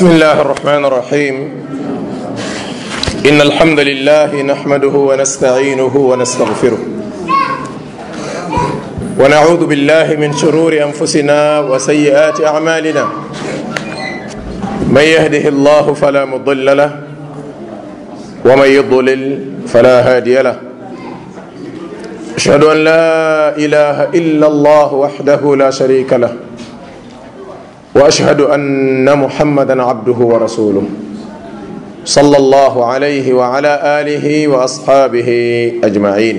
بسم الله الرحمن الرحيم إن الحمد لله نحمده ونستعينه ونستغفره ونعوذ بالله من شرور أنفسنا وسيئات أعمالنا من يهده الله فلا مضل له ومن يضلل فلا هادي له أشهد أن لا إله إلا الله وحده لا شريك له واشهد ان محمدا عبده ورسوله صلى الله عليه وعلى اله واصحابه اجمعين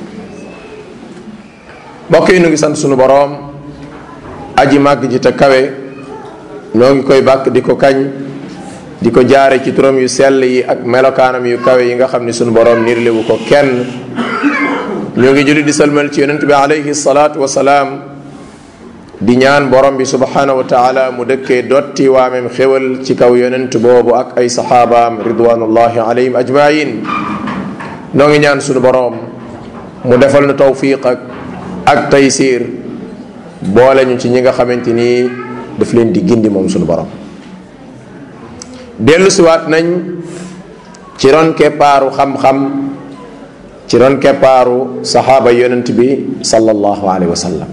mbokk yi nu ngi sant sunu boroom aji màgg ji te kawe noo ngi koy bàkk di ko kañ di ko jaare ci turam yu sell yi ak melokaanam yu kawe yi nga xam ni sunu boroom nirlewu ko kenn ñoo ngi julli di salmal ci yonent bi alayhi salaatu wasalaam di ñaan borom bi subhanahu wa taala mu dëkkee dotti waamem xéwal ci kaw yonent boobu ak ay saxaabaam ridwanullahi alayhim ajmain noo ngi ñaan sunu boroom mu defal nu tawfiq ak ak taysir boole ñu ci ñi nga xamante ni daf leen di gindi moom sunu borom dellu siwaat nañ ci ron keppaaru xam-xam ci ron keppaaru saxaaba yonent bi sallallahu alayhi wa sallam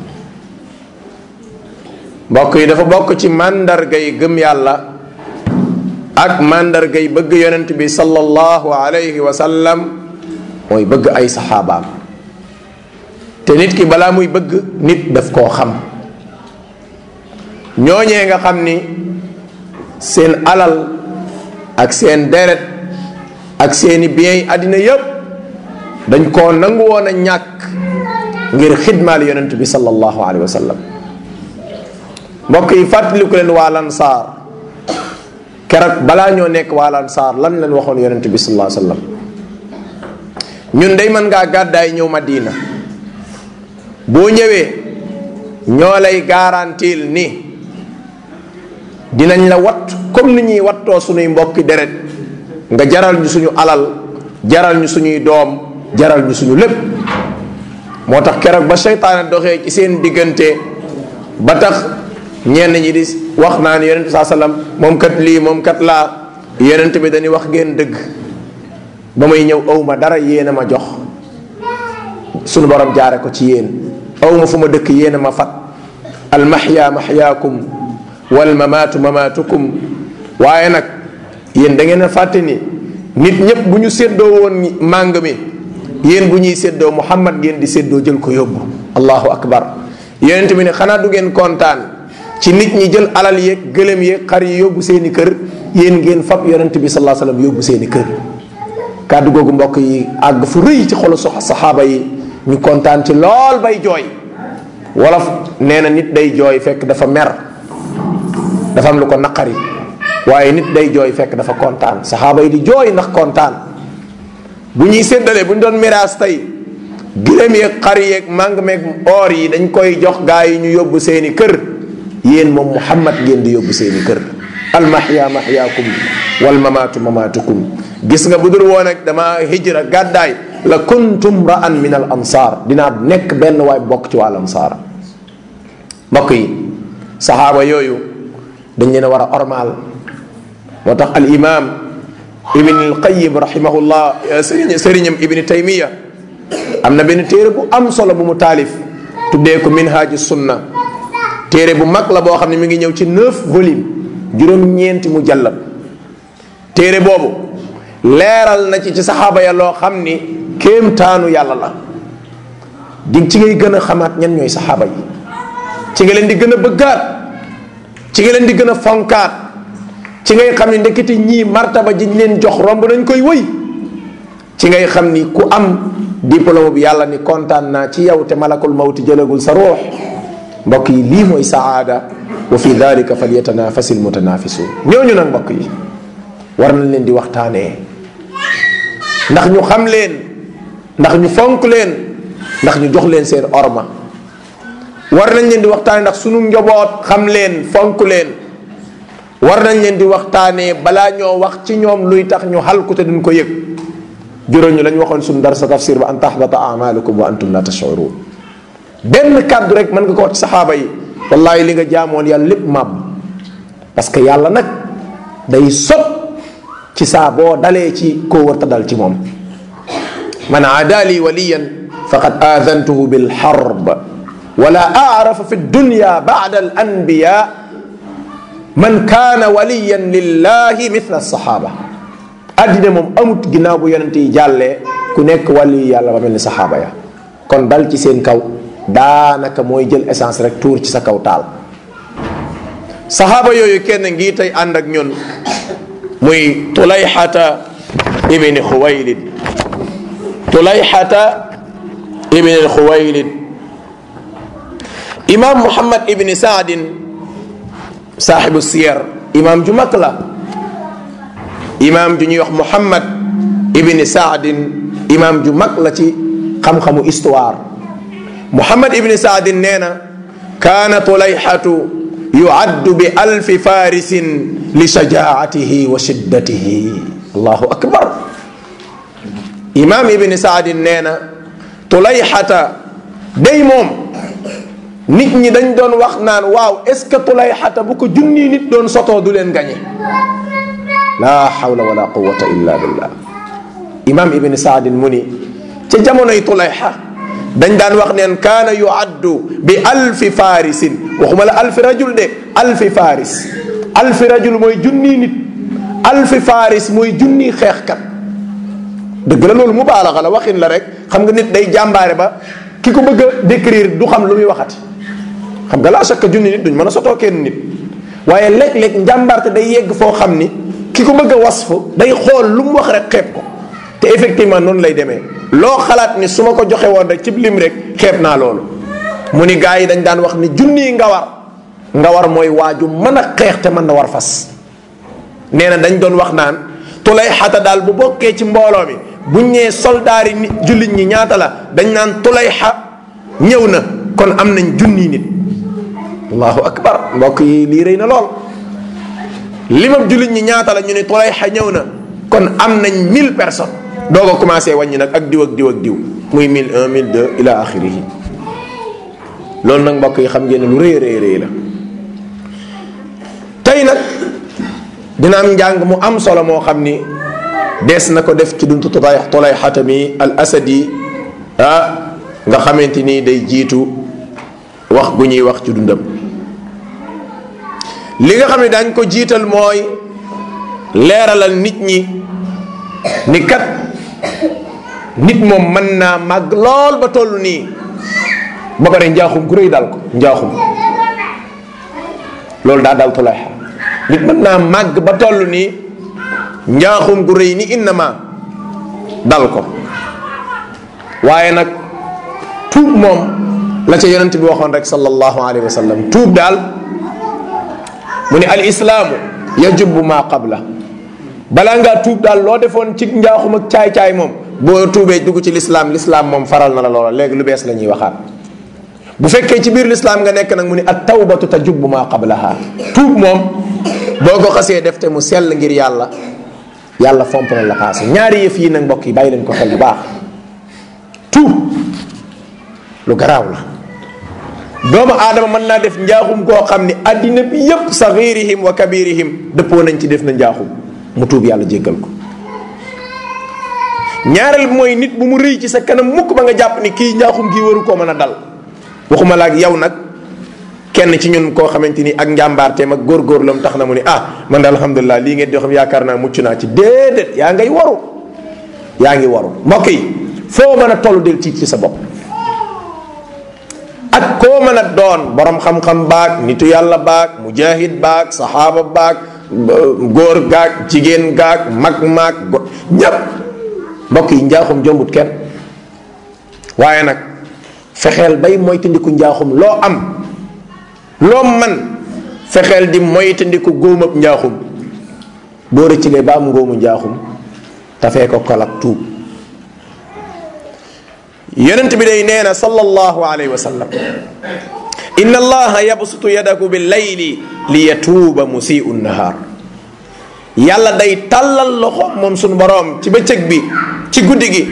mbokk yi dafa bokk ci màndargay gëm yàlla ak màndargay bëgg yonent bi sallallahu alayhi wa sallam mooy bëgg ay saxaabaam te nit ki balaa muy bëgg nit daf koo xam ñooñee nga xam ni seen alal ak seen deret ak seeni biens yi àddina yépp dañ koo nangu woon a ñàkk ngir xidmaal yonent bi sallallahu alayhi wa sallam mbokk yi fàttaliku leen waa lansaar keroog balaa ñoo nekk waa lansaar lan leen waxoon yonente bi sallallahu alayhi wasallam ñun day mën ngaa gàddaay ñëw Madina boo ñëwee ñoo lay garantil ni dinañ la wat comme ni ñuy wattoo suñuy mbokki deret nga jaral ñu suñu alal jaral ñu suñuy doom jaral ñu suñu lépp moo tax keroog ba seytaane doxee ci seen diggante ba tax ñenn ñi di wax naa ni yonent bi saa sallam moom kat lii moom kat laa yonent bi dañuy wax ngeen dëgg ba may ñëw awma dara yéen a ma jox sunu borom jaare ko ci yéen awma fu ma dëkk yéen a ma fat al mahya mahyaakum wal mamaatu mamaatukum waaye nag yéen da ngeen a fàtte ni nit ñëpp bu ñu séddoo woon màng mi yéen bu ñuy séddoo muhammad ngeen di séddoo jël ko yóbbu allahu akbar yonent bi ne xanaa du ngeen kontaan ci nit ñi jël alal yeeg gëlëm yeeg xar yi yóbbu seeni kër yéen ngeen fab yonent bi sallallahu alayhi wasallam yóbbu seeni kër kàddu googu mbokk yi àgg fu rëy ci xolu saxaaba yi ñu kontaan ci lool bay jooy wolof nee na nit day jooy fekk dafa mer dafa am lu ko naqari waaye nit day jooy fekk dafa kontaan saxaaba yi di jooy ndax kontaan bu ñuy séddale bu ñu doon miraas tey gëlëm yeeg xar yeeg màng meeg or yi dañ koy jox gaa yi ñu yóbbu seeni kër yéen moom muhammad ngeen di yóbbu seeni kër almahya mahyaakum wal mamaatu mamaatukum gis nga bu dul woon ak dama hijra gàddaay la kuntum ra'an min al ansaar dinaa nekk benn waay bokk ci wàll ansaar mbokk yi saxaaba yooyu dañ leen a war a ormaal moo tax al imam ibn al qayyim rahimahullah sëriñ sëriñam ibni taymiya am na benn téere bu am solo bu mu taalif tuddee ko minhaaju sunna téere bu mag la boo xam ne mi ngi ñëw ci neuf volume juróom-ñeenti mu jallab téere boobu leeral na ci ci saxaaba ya loo xam ni kéemtaanu yàlla la di ci ngay gën a xamaat ñan ñooy saxaaba yi ci nga leen di gën a bëggaat ci nga leen di gën a fonkaat ci ngay xam ni ndekete ñii martaba ji ñu leen jox romb nañ koy wëy ci ngay xam ni ku am diplôme bi yàlla ni kontaan naa ci yow te malakul mawti jëlagul sa ruux mbokk yi lii mooy saada wa fi dalika falyatanafasi almutanafisun ñooñu nag mbokk yi war nañ leen di waxtaanee ndax ñu xam leen ndax ñu fonk leen ndax ñu jox leen seen orma war nañ leen di waxtaanee ndax sunu njaboot xam leen fonk leen war nañ leen di waxtaanee balaa ñoo wax ci ñoom luy tax ñu xalku te duñ ko yëg juróom ñu lañ waxoon suñu dar sa tafsir ba an tahbata amalukum wa antum la tashurun benn kàddu rek mën nga ko wax ci saxaaba yi wallahi li nga jaamoon yàlla lépp màbb parce que yàlla nag day sot ci saa boo dalee ci koo warta dal ci moom man aadaali waliyan faqad aadantuhu bilxarb wala aarafa fi dunya bacda al anbiya man kaana waliyan lillahi mithla alsaxaaba addina moom amut ginnaaw bu yonente yi jàllee ku nekk wàlli yàlla ba mel ni saxaaba ya kon dal ci seen kaw daanaka mooy jël essence rek tuur ci sa kaw taal saxaaba yooyu kenn ngi tey ànd ak ñun muy tulayxata ibni xuwaylid tulayxata ibni xuwaylid imam muhammad ibni saadin saaxibu siyar imam ju mag la imam ju ñuy wax muhammad ibni saadin imam ju mag la ci xam-xamu histoire muhammad ibni saadin nee na kaana tulayxatu yuaddu bi alfi farisin li shajaatihi wa shiddatihi allahu akbar imam ibni saadin nee na tulayxata day moom nit ñi dañ doon wax naan waaw est ce que tulayxata bu ko junni nit doon sotoo du leen gañe la hawla wala quwata illa billah imam ibni saadin mu ni ca jamonoy tulayxa dañ daan wax neen kaana yuaddu bi alfi farisin waxuma la alfi rajul de alfi faris alfi rajul mooy junni nit alfi faris mooy junni xeexkat dëgg la loolu mubaalaxa la waxin la rek xam nga nit day jàmbaare ba ki ko bëgg a décrire du xam lu muy waxati xam nga laa chaque junni nit duñ mën a sotoo kenn nit waaye léeg-léeg njàmbaarte day yegg foo xam ni ki ko bëgg a wasfu day xool lu mu wax rek xeeb ko te effectivement noonu lay demee loo xalaat ni su ma ko joxe woon rek cib lim rek xeeb naa loolu mu ni gars yi dañ daan wax ni junni nga war nga war mooy waaju mën a xeex te mën na war fas nee na dañ doon wax naan tulay xata daal bu bokkee ci mbooloo mi buñ ñee soldaari nit jullit ñi ñaata la dañ naan tulay xa ñëw na kon am nañ junni nit allahu akbar mbokk yi lii rëy na lool limab jullit ñi ñaata la ñu ne tulay xa ñëw na kon am nañ mille personnes doo ko commencé wàññi nag ak diw ak diw ak diw muy mille un mille deux ila axirihi loolu nag mbokk yi xam ngeen ne lu rëy rëy rëy la tey nag dina am njàng mu am solo moo xam ni dees na ko def ci duntu tulay tulay xatami al asadi ah nga xamante ni day jiitu wax gu ñuy wax ci dundam li nga xam ne dañ ko jiital mooy leeralal nit ñi ni kat nit moom mën naa màgg lool ba toll nii ba pare njaaxum gu rëy dal ko njaaxum loolu daa dal tulayxa nit mën naa màgg ba toll nii njaaxum gu rëy ni innama dal ko waaye nag tuub moom la ca yonent bi waxoon rek sallallahu alayhi wa sallam tuub daal mu ni al islaamu yajubu ma qabla balaa ngaa tuub daal loo defoon ci njaaxum ak caay-caay moom boo tuubee dugg ci lislaam lislaam moom faral na la loola léegi lu bees la ñuy waxaat bu fekkee ci biir lislaam nga nekk nag mu ni at tawbatu tajubbu ma qablaha tuub moom boo ko xasee def te mu sell ngir yàlla yàlla fomp na la paase ñaari yëf yi nag mbokk yi bàyyi leen ko xel bu baax tuub lu garaaw la doomu aadama mën naa def njaaxum koo xam ni addina bi yépp saxirihim wa kabirihim dëppoo nañ ci def na njaaxum mu tuub yàlla jéggal ko ñaareel bi mooy nit bu mu rëy ci sa kanam mukk ba nga jàpp ni kii njaaxum gii waru koo mën a dal waxuma la ak yow nag kenn ci ñun koo xamante ni ak njàmbaarteem ak góorgóorlam tax na mu ni ah man daal alhamdulilah lii ngeen di xam yaakaar naa mucc naa ci déedéet yaa ngay waru yaa ngi waru mbokk yi foo mën a toll del tiit ci sa bopp ak koo mën a doon borom xam-xam baag nitu yàlla baag mujahid baag saxaaba baag góor gaag jigéen gaag mag maag ñépp mbokk yi njaaxum jombut kenn waaye nag fexeel bay moytandiku njaaxum loo am loo man fexeel di moytandiku góomab njaaxum boo rëccilee ba am ngóomu njaaxum tafee ko kolak tuub yonent bi day nee na sallallahu alayhi wa sallam inna allaha yabsutu yadahu bil layli li yatuuba musiu nahar yàlla day tàllal loxo moom suñu boroom ci bëccëg bi ci guddi gi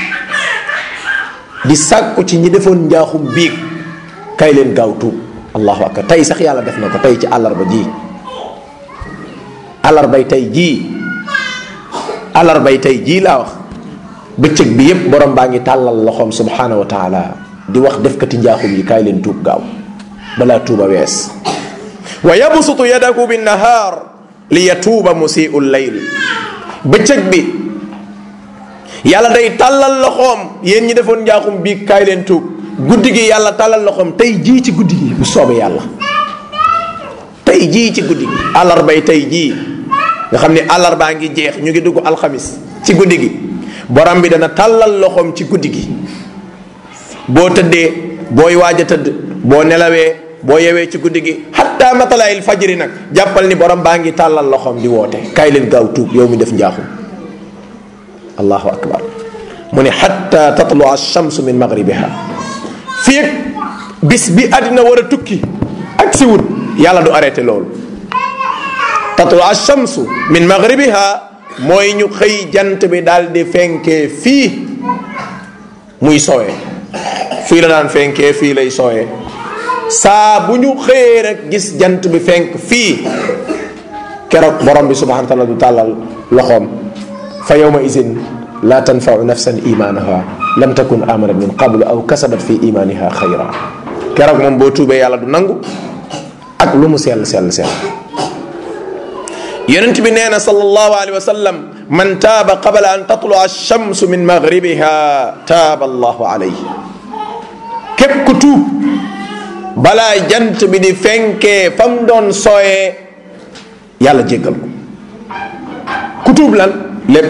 di sàkku ci ñi defoon njaaxum biig kay leen gaaw tuub allahu akbar tey sax yàlla def na ko tey ci àllarba ji alarbay tey jii alarbay tey jii laa wax bëccëg bi yépp borom baa ngi tàllal loxoom subhanahu wa taala di wax defkati njaaxum yi kaay leen tuub gaaw balaa tuuba wees wa yabsutu yadahu binnahaar li yatuuba musiu llayl bëccëg bi yàlla day tàllal loxoom yéen ñi defoon njaaxum bii kaay leen tuub guddi gi yàlla tàllal loxoom tey jii ci guddi gi bu soobee yàlla tey jii ci guddi gi àllarbay tey jii nga xam ne àllarbaa ngi jeex ñu ngi dugg alxamis ci guddi gi borom bi dana tàllal loxoom ci guddi gi boo tëddee booy waaj a tëdd boo nelawee boo yewee ci guddi gi xatta matalaayil fajri nag jàppal ni borom baa ngi tàllal loxoom di woote kaay leen gaaw tuub yow mi def njaaxum allahu akbar mu ne xatta tatlu alchamsu min magribiha fii ak bis bi àddina war a tukki ak si wut yàlla du arrêté loolu tatlu alchamsu min magribiha mooy ñu xëy jant bi daal di fenkee fii muy sowee fii la daan fenkee fii lay sowee saa bu ñu xëyee rek gis jant bi fenk fii keroog borom bi subhanahu wa taala du tàllal loxoom fa yawma isin la tanfau nafsan imaanaha lam takun amanat min qablu aw kasabat fi imaniha xayra keroog moom boo tuubee yàlla du nangu ak lu mu sell sell sell yonent bi nee na sallallahu alayhi wa sallam man taaba qabla an tatlua alchamsu min maghribiha taaba allahu alayhi képp ku tuub balaa jant bi di fenkee fam doon sooyee yàlla jéggal ko ku tuub lan lépp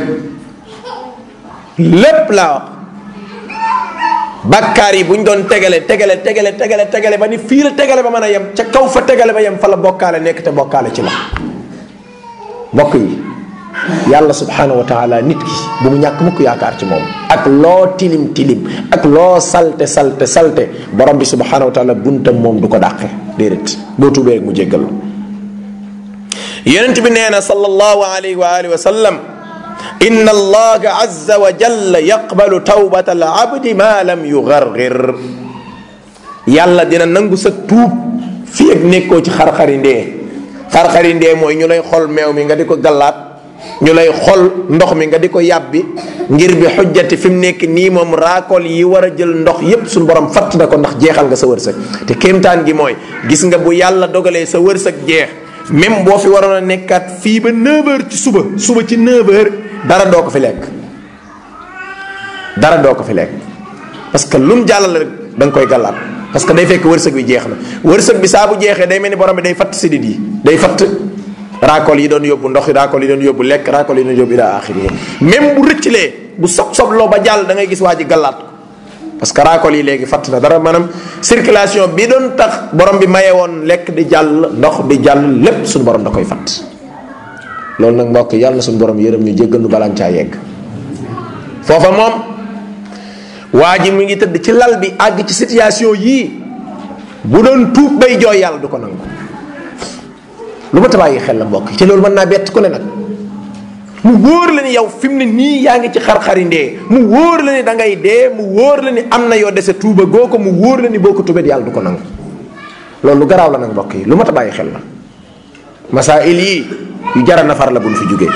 lépp laa wax bakkaar yi bu ñu doon tegale tegale tegale tegale tegale ba ni fii la tegale ba mën a yem ca kaw fa tegale ba yem fa la bokkaale nekk te bokkaale ci la mbokk yi yàlla subhanahu wa taala nit ki bu mu ñàkk mukk yaakaar ci moom ak loo tilim tilim ak loo salte salte salte borom bi subhanahu wa taala buntam moom du ko dàqe déedéet boo tuubee rek mu jéggal la yonent bi nee na sallallahu alayhi wa alihi wa sallam inna allaha azza wa jalla yaqbalu tawbata al abdi ma lam yugargir yàlla dina nangu sa tuub fii ak nekkoo ci xar-xari ndee xar-xari ndee mooy ñu lay xol meew mi nga di ko gallaat ñu lay xol ndox mi nga di ko yàbbi ngir bi xujjati fi mu nekk nii moom raakol yi war a jël ndox yépp suñu borom fatt na ko ndax jeexal nga sa wërsëg te kéemtaan gi mooy gis nga bu yàlla dogalee sa wërsëg jeex même boo fi waroon a nekkaat fii ba 9h ci suba suba ci 9h dara doo ko fi lekk dara doo ko fi lekk parce que lu mu jàllale rek da nga koy gallaat parce que day fekk wërsëg bi jeex na wërsëg bi saa bu jeexee day mel ni borom bi day fatt sidit yi day fatt raakol yi doon yóbbu ndox raakol yi doon yóbbu lekk raakol yi doon yóbbu ila axiri même bu rëccilee bu sob sobloo ba jàll da ngay gis waa ji gallaat ko parce que raakol yi léegi fatt na dara maanaam circulation bi doon tax borom bi maye woon lekk di jàll ndox di jàll lépp suñu borom da koy fatt loolu nag mbokk yàlla na suñu borom yërëm ñu jéggal nu balaan caa yegg foofa moom waa ji mu ngi tëdd ci lal bi àgg ci situation yii bu doon tuub bay jooy yàlla du ko nangu lu ma tabaayyi xel la mbokk ci loolu mën naa bett ku ne nag mu wóor la ni yow fi mu ne nii yaa ngi ci xar-xari ndee mu wóor la ni da ngay dee mu wóor la ni am na yoo dese tuuba goo ko mu wóor la ni boo ko tubet yàlla du ko nangu loolu lu garaaw la nag mbokk yi lu ma tabaayyi xel la masail yi yu jara nafar la buñ fi jógee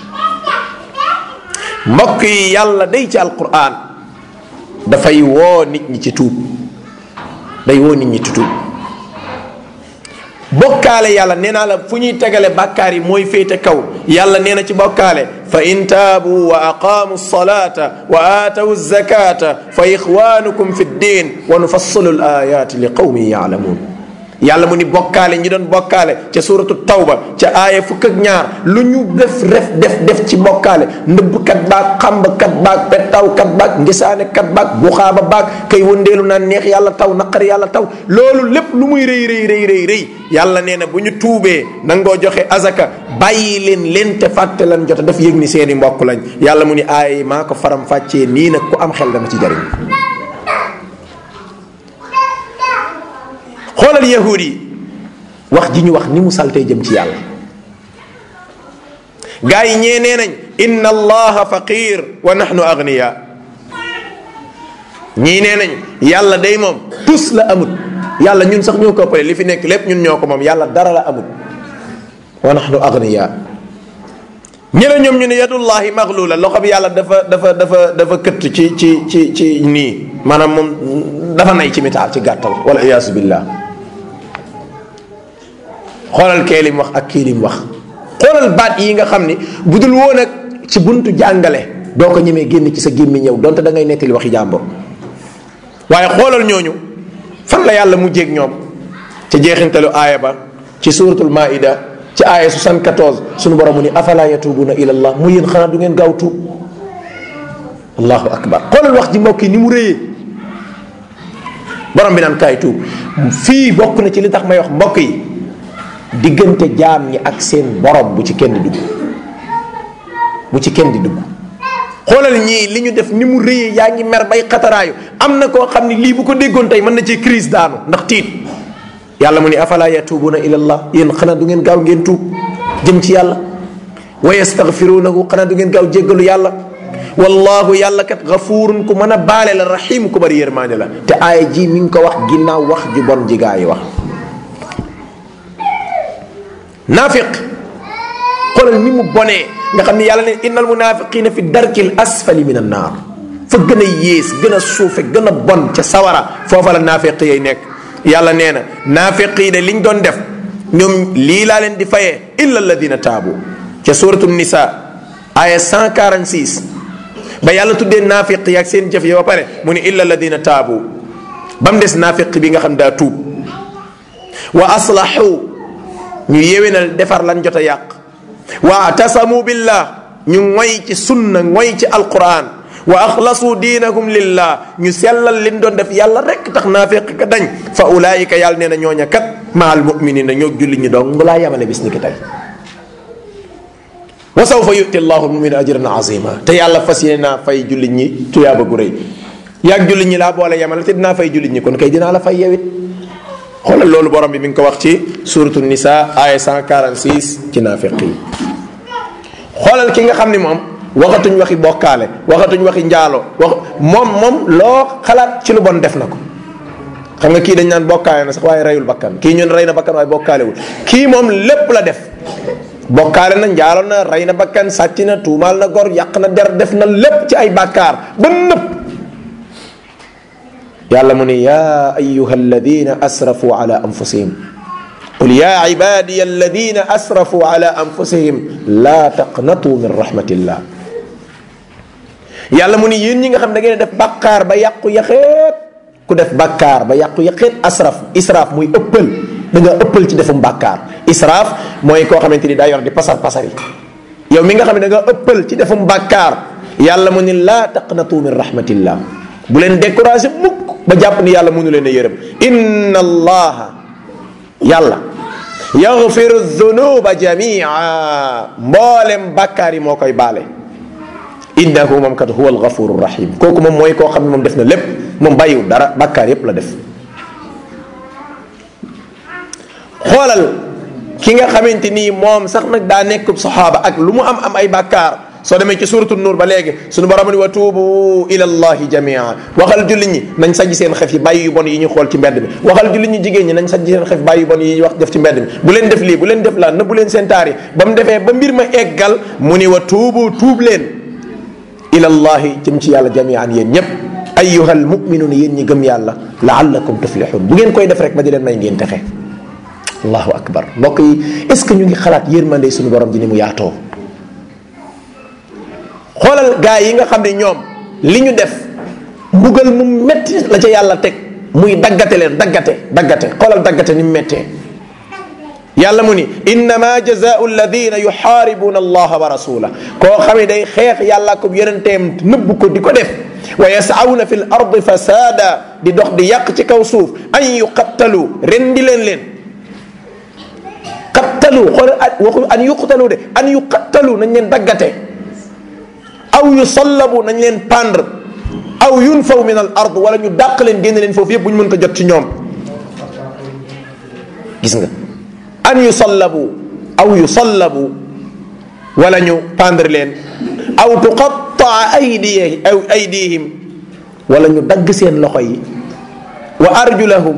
mbokk yi yàlla day ci alquran dafay woo nit ñi ci tuub day woo nit ñi ci tuub bokkaale yàlla nee naa la fu ñuy tegale bàkkaar yi mooy féete kaw yàlla nee na ci bokkaale fa in taabu wa aqaamu salata wa aatawu zakata fa ixwanukum fi ddin wa nufassilu l ayati li qawmin yaalamuun yàlla mu ni bokkaale ñi doon bokkaale ca suratu tawba ca aaya fukk ak ñaar lu ñu def ref def def ci bokkaale ndëbbkat baag xambkat baag pettawkat baag ngisaanekat baag buxaaba baag kay wëndeelu naan neex yàlla taw naqari yàlla taw loolu lépp lu muy rëy rëy rëy rëy rëy yàlla nee na bu ñu tuubee nangoo joxe azaka bàyyi leen leen te fàtte lan jota daf yëg ni seeni mbokk lañ yàlla mu ni aaya maa ko faram fàccee nii nag ku am xel dama ci jariñ xoolal yahud yi wax ji ñu wax ni mu saltee jëm ci yàlla gaa yi ñee nee nañ inna allaha faqir wa nahnu agniya ñii nee nañ yàlla day moom tus la amut yàlla ñun sax ñoo ko ëppale li fi nekk lépp ñun ñoo ko moom yàlla dara la amut wa nahnu agniya ñële ñoom ñu ne yadullahi maglula loxo bi yàlla dafa dafa dafa dafa këtt ci ci ci ci nii maanaam moom dafa nay ci mitaal ci gàttal wala iyaasu billah xoolal kee lim wax ak kii lim wax xoolal baat yi nga xam ni bu dul woon ak ci buntu jàngale doo ko ñemee génn ci sa gémmi ñëw donte da ngay nettali waxi jàmbur waaye xoolal ñooñu fan la yàlla mujjeeg ñoom ci jeexintalu aaya ba ci suratul maida ci aaya 74 sunu borom mu ni afala yatubuna ila allah mu yéen xanaa du ngeen gaaw tuub allahu akbar xoolal wax ji mbokk yi ni mu réyee borom bi naan kaay tuub fii bokk na ci li tax may wax mbokk yi diggante jaam ñi ak seen borom bu ci kenn dugg bu ci kenn di dugg xoolal ñii li ñu def ni mu rëyee yaa ngi mer bay xataraayu am na koo xam ni lii bu ko déggoon tey mën na ci crise daanu ndax tiit yàlla mu ni afala yatubuuna ila allah yéen xanaa du ngeen gaaw ngeen tuub jëm ci yàlla wa yastaghfirunahu xanaa du ngeen gaaw jéggalu yàlla wallahu yàlla kat gafuurun ku mën a baale la rahim ku bari yërmaande la te aaya ji mi ngi ko wax ginnaaw wax ju bon ji gaa yi wax naafiq xoolal ni mu bonee nga xam ne yàlla ne innal munafiqina fi darkil asfali min annaar fa gën a yées gën a suufe gën a bon ca sawara foofa la naafiq yay nekk yàlla nee na naafiq yi de liñ doon def ñoom lii laa leen di fayee illa alladina taabu ca suratu nisa aya 146 ba yàlla tuddee naafiq yi ak seen jëf yi ba pare mu ni illa alladina taabu ba mu des naafiq bi nga xam daa tuub wa aslahu ñu yéwénal defar lan jot a yàq wa atasamu billah ñu ngoy ci sunna ngoy ci alquran wa axlasu diinahum lillah ñu sellal liñ doon def yàlla rek tax naafiq ka dañ fa ulaayika yàlla nee na ñooña kat maal muminina ñoo julli ñi dong laa yamale bis ni ki tey wa sawfa yuti llahu lmumina ajran azima te yàlla fas yéene naa fay jullit ñi tuyaaba gu rëy yaag jullit ñi laa boole yamale te dinaa fay jullit ñi kon kay dinaa la fay yewit xoolal loolu borom bi mi ngi ko wax ci suratu nisa aya 146 ci naafiq yi xoolal ki nga xam ni moom waxatuñ waxi bokkaale waxatuñ waxi njaalo wax moom moom loo xalaat ci lu bon def na ko xam nga kii dañ naan bokkaale na sax waaye reyul bakkan kii ñun rey na bakkan waaye bokkaalewul kii moom lépp la def bokkaale na njaalo na rey na bakkan sàcc na tuumaal na gor yàq na der def na lépp ci ay bàkkaar ba nëpp yàlla mu ni yaa ayuha alladina asrafu ala anfusihim qul yaa ibadiya alladina asrafu ala anfusihim laa taqnatu min rahmatillah yàlla mu ni yéen ñi nga xam da ngeen def bàkkaar ba yàqu yaxeet ku def bàkkaar ba yàqu yaxeet asraf israaf muy ëppal da nga ëppal ci defum bàkkaar israaf mooy koo xamante ni daa yor di pasar pasar yi yow mi nga xam ne da nga ëppal ci defum bàkkaar yàlla mu ni laa taqnatu min rahmatillah bu leen découragé mukk ba jàpp ni yàlla mënu leen a yërëm inna allaha yàlla yaxfiru dunuba jamia mboolem bàkkaar yi moo koy baale innahu moom kat huwa algafuru rahim kooku moom mooy koo xam ne moom def na lépp moom bàyyiwul dara bàkkaar yépp la def xoolal ki nga xamante nii moom sax nag daa nekk saxaaba ak lu mu am am ay bàkkaar soo demee ci suratu nuur ba léegi sunu borom ni wa tuubu ila allahi jamia waxal jullit ñi nañ sajj seen xef yi bàyyi yu bon yi ñu xool ci mbedd mi waxal jullit ñi jigéen ñi nañ sajj seen xef bàyyi yu bon yi ñu wax def ci mbedd mi bu leen def lii bu leen def laa na bu leen seen taar yi ba mu defee ba mbir ma eggal mu ni wa tuubu tuub leen ila allahi jëm ci yàlla jamian yéen ñépp ayyuhal muminuun yéen ñi gëm yàlla laallakum tuflihun bu ngeen koy def rek ba di leen may ngeen texe allahu akbar mbokk yi est ce que ñu ngi xalaat yërmande suñu borom ji ni mu yaatoo xoolal gaa yi nga xam ne ñoom li ñu def mbugal mu metti la ca yàlla teg muy daggate leen daggate daggate xoolal daggate ni mu mettee yàlla mu ni innama jazaau alladina yuxaaribuna allaha wa rasula koo xam ne day xeex yàlla ko yonenteem nëbb ko di ko def wa yasawna fi l ardi fasada di dox di yàq ci kaw suuf an yuqattalu rendi leen leen qattalu xoolal waxu an yuqtalu de an yuqattalu nañ leen daggate aw yusallabu nañ leen pendre aw yunfaw min al ard wala ñu dàq leen génn leen foofu yëpp bu ñu mën ko jot ci ñoom gis nga an yusallabu aw yusallabu wala ñu pendre leen aw tuqattaa aydiyi aw aydihim wala ñu dagg seen loxo yi wa arjulahum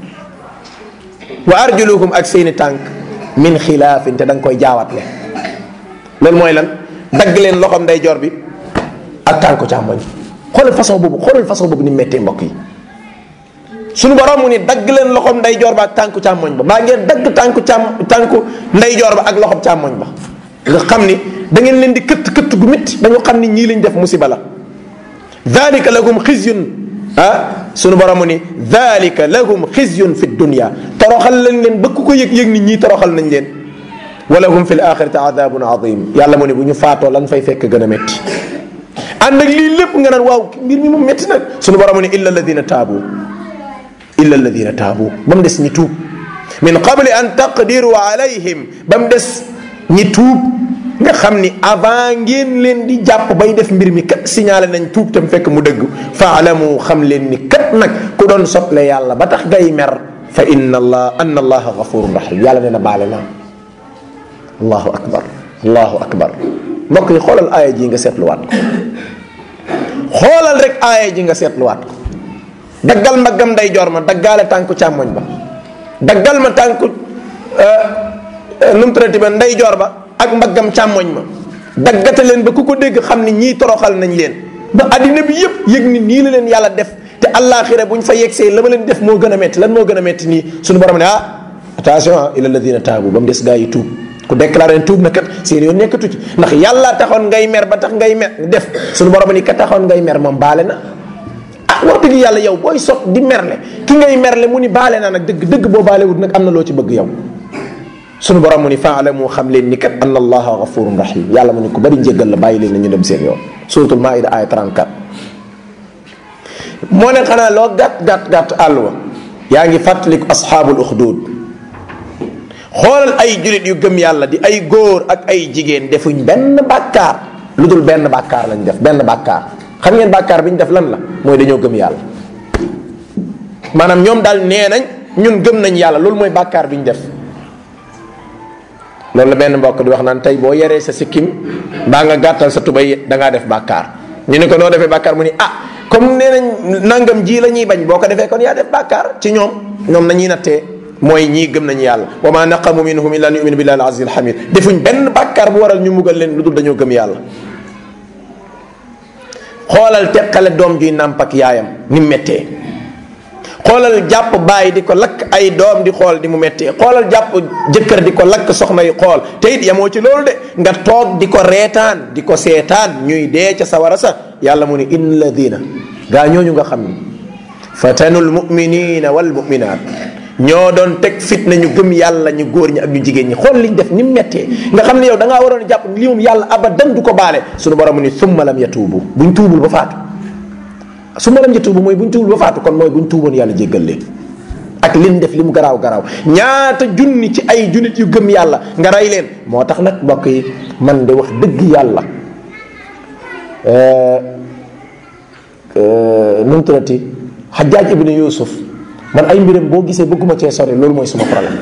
wa arjuluhum ak seeni tànk min xilaafin te da nga koy jaawatle loolu mooy lan dagg leen loxoom ndeyjoor bi ak tànku càmmoñ xoolal façon boobu xoolal façon boobu ni méttee mbokk yi suñu borom mu ni dagg leen loxoom ndeyjoor ba ak tànku càmmoñ ba maa ngeen dagg tànku càmm tànku ndeyjoor ba ak loxoom càmmoñ ba nga xam ni da ngeen leen di këtt këtt gu métti ba ñu xam ni ñii lañ def musiba la dalika lahum xizyun ah sunu borom mu ni dalika lahum xizyun fi dunya toroxal lañ leen ba ku ko yëg yëg ni ñii toroxal nañ leen wala hum fi l axirati adabun adim yàlla mu ni bu ñu faatoo lan fay fekk gën a métti ànd ak lii lépp nga naan waaw mbir mi moom métti nag sunu borom mu ni illa alladina taabu illa alladina taabu ba mu des ñi tuub min qabli an taqdiru alayhim ba mu des ñi tuub nga xam ni avant ngeen leen di jàpp bay def mbir mi kat signalé nañ tuub tam fekk mu dëgg faalamu xam leen ni kat nag ku doon sotle yàlla ba tax ngay mer fa inna allah anna allaha gafurun rahim yàlla nee na baale naa allahu akbar allahu akbar mbokk yi xoolal aaya ji nga seetluwaat ko xoolal rek aaya ji nga seetluwaat ko daggal mbaggam nday jor ma daggaale tànku càmmoñ ba daggal ma tànku nu mu traité ba nday jor ba ak mbaggam càmmoñ ma daggate leen ba ku ko dégg xam ni ñii toroxal nañ leen ba addina bi yëpp yëg ni nii la leen yàlla def te àllaaxira bu ñu fa yegsee la ma leen def moo gën a metti lan moo gën a metti nii suñu borom ne ah attention ah ila alladina taabu ba mu des gaa yi tuub ku déclaré tuub na kat seen yoon nekkatu ci ndax yàlla taxoon ngay mer ba tax ngay mer def suñu borom ni ka taxoon ngay mer moom baale na ah wax dëgg yàlla yow booy sot di merle ki ngay merle mu ni baale na nag dëgg dëgg boo baalewut nag am na loo ci bëgg yow sunu borom mu ni faalamu xam leen ni kat anna allaha gafurun rahim yàlla mu ni ku bari njëggal la bàyyi leen na ñu dem seen yoon suratul maida aya 34 moo ne xanaa loo gàtt gàtt gàtt àll wa yaa ngi fàttaliku asxaabul uxdud xoolal ay julit yu gëm yàlla di ay góor ak ay jigéen defuñ benn bàkkaar lu dul benn bàkkaar lañ def benn bàkkaar xam ngeen bàkkaar bi ñu def lan la mooy dañoo gëm yàlla maanaam ñoom daal nee nañ ñun gëm nañ yàlla loolu mooy bàkkaar bi ñu def loolu la benn mbokk di wax naan tey boo yeree sa sikkim mbaa nga gàttal sa tubay da ngaa def bàkkaar ñu ne ko noo defee bàkkaar mu ni ah comme nee nañ nangam ji la ñuy bañ boo ko defee kon yaa def bàkkaar ci ñoom ñoom nañuy nattee mooy ñii gëm nañu yàlla wa ma naqamu minhum illa an yuminu billahi al aziz al hamid defuñ benn bàkkaar bu waral ñu mugal leen lu dul dañoo gëm yàlla xoolal teqale doom juy nàmp ak yaayam ni mu méttee xoolal jàpp bàyyi di ko lakk ay doom di xool di mu méttee xoolal jàpp jëkkër di ko lakk soxna yi xool te it yamoo ci loolu de nga toog di ko reetaan di ko seetaan ñuy dee ca sawara sa yàlla mu ni in ladina gaa ñooñu nga xam ni fatanul muminina wal muminat ñoo doon teg fitna ñu gëm yàlla ñu góor ñi ak ñu jigéen ñi xool liñ def ni mu méttee nga xam ne yow da ngaa waroon jàpp li moom yàlla abadan du ko baale suñu borom mu ni summa lam yatuubu buñ tuubul ba faatu summa lam yatuubu mooy buñ tuubul ba faatu kon mooy buñ tuuboon yàlla jéggal leen ak liñ def li mu garaaw garaaw ñaata junni ci ay junnit yu gëm yàlla nga rey leen moo tax nag mbokk yi man de wax dëgg yàlla nu mu tuddati xajaaj ibnu yusuf man ay mbiram boo gisee bëgguma cee sori loolu mooy suma problème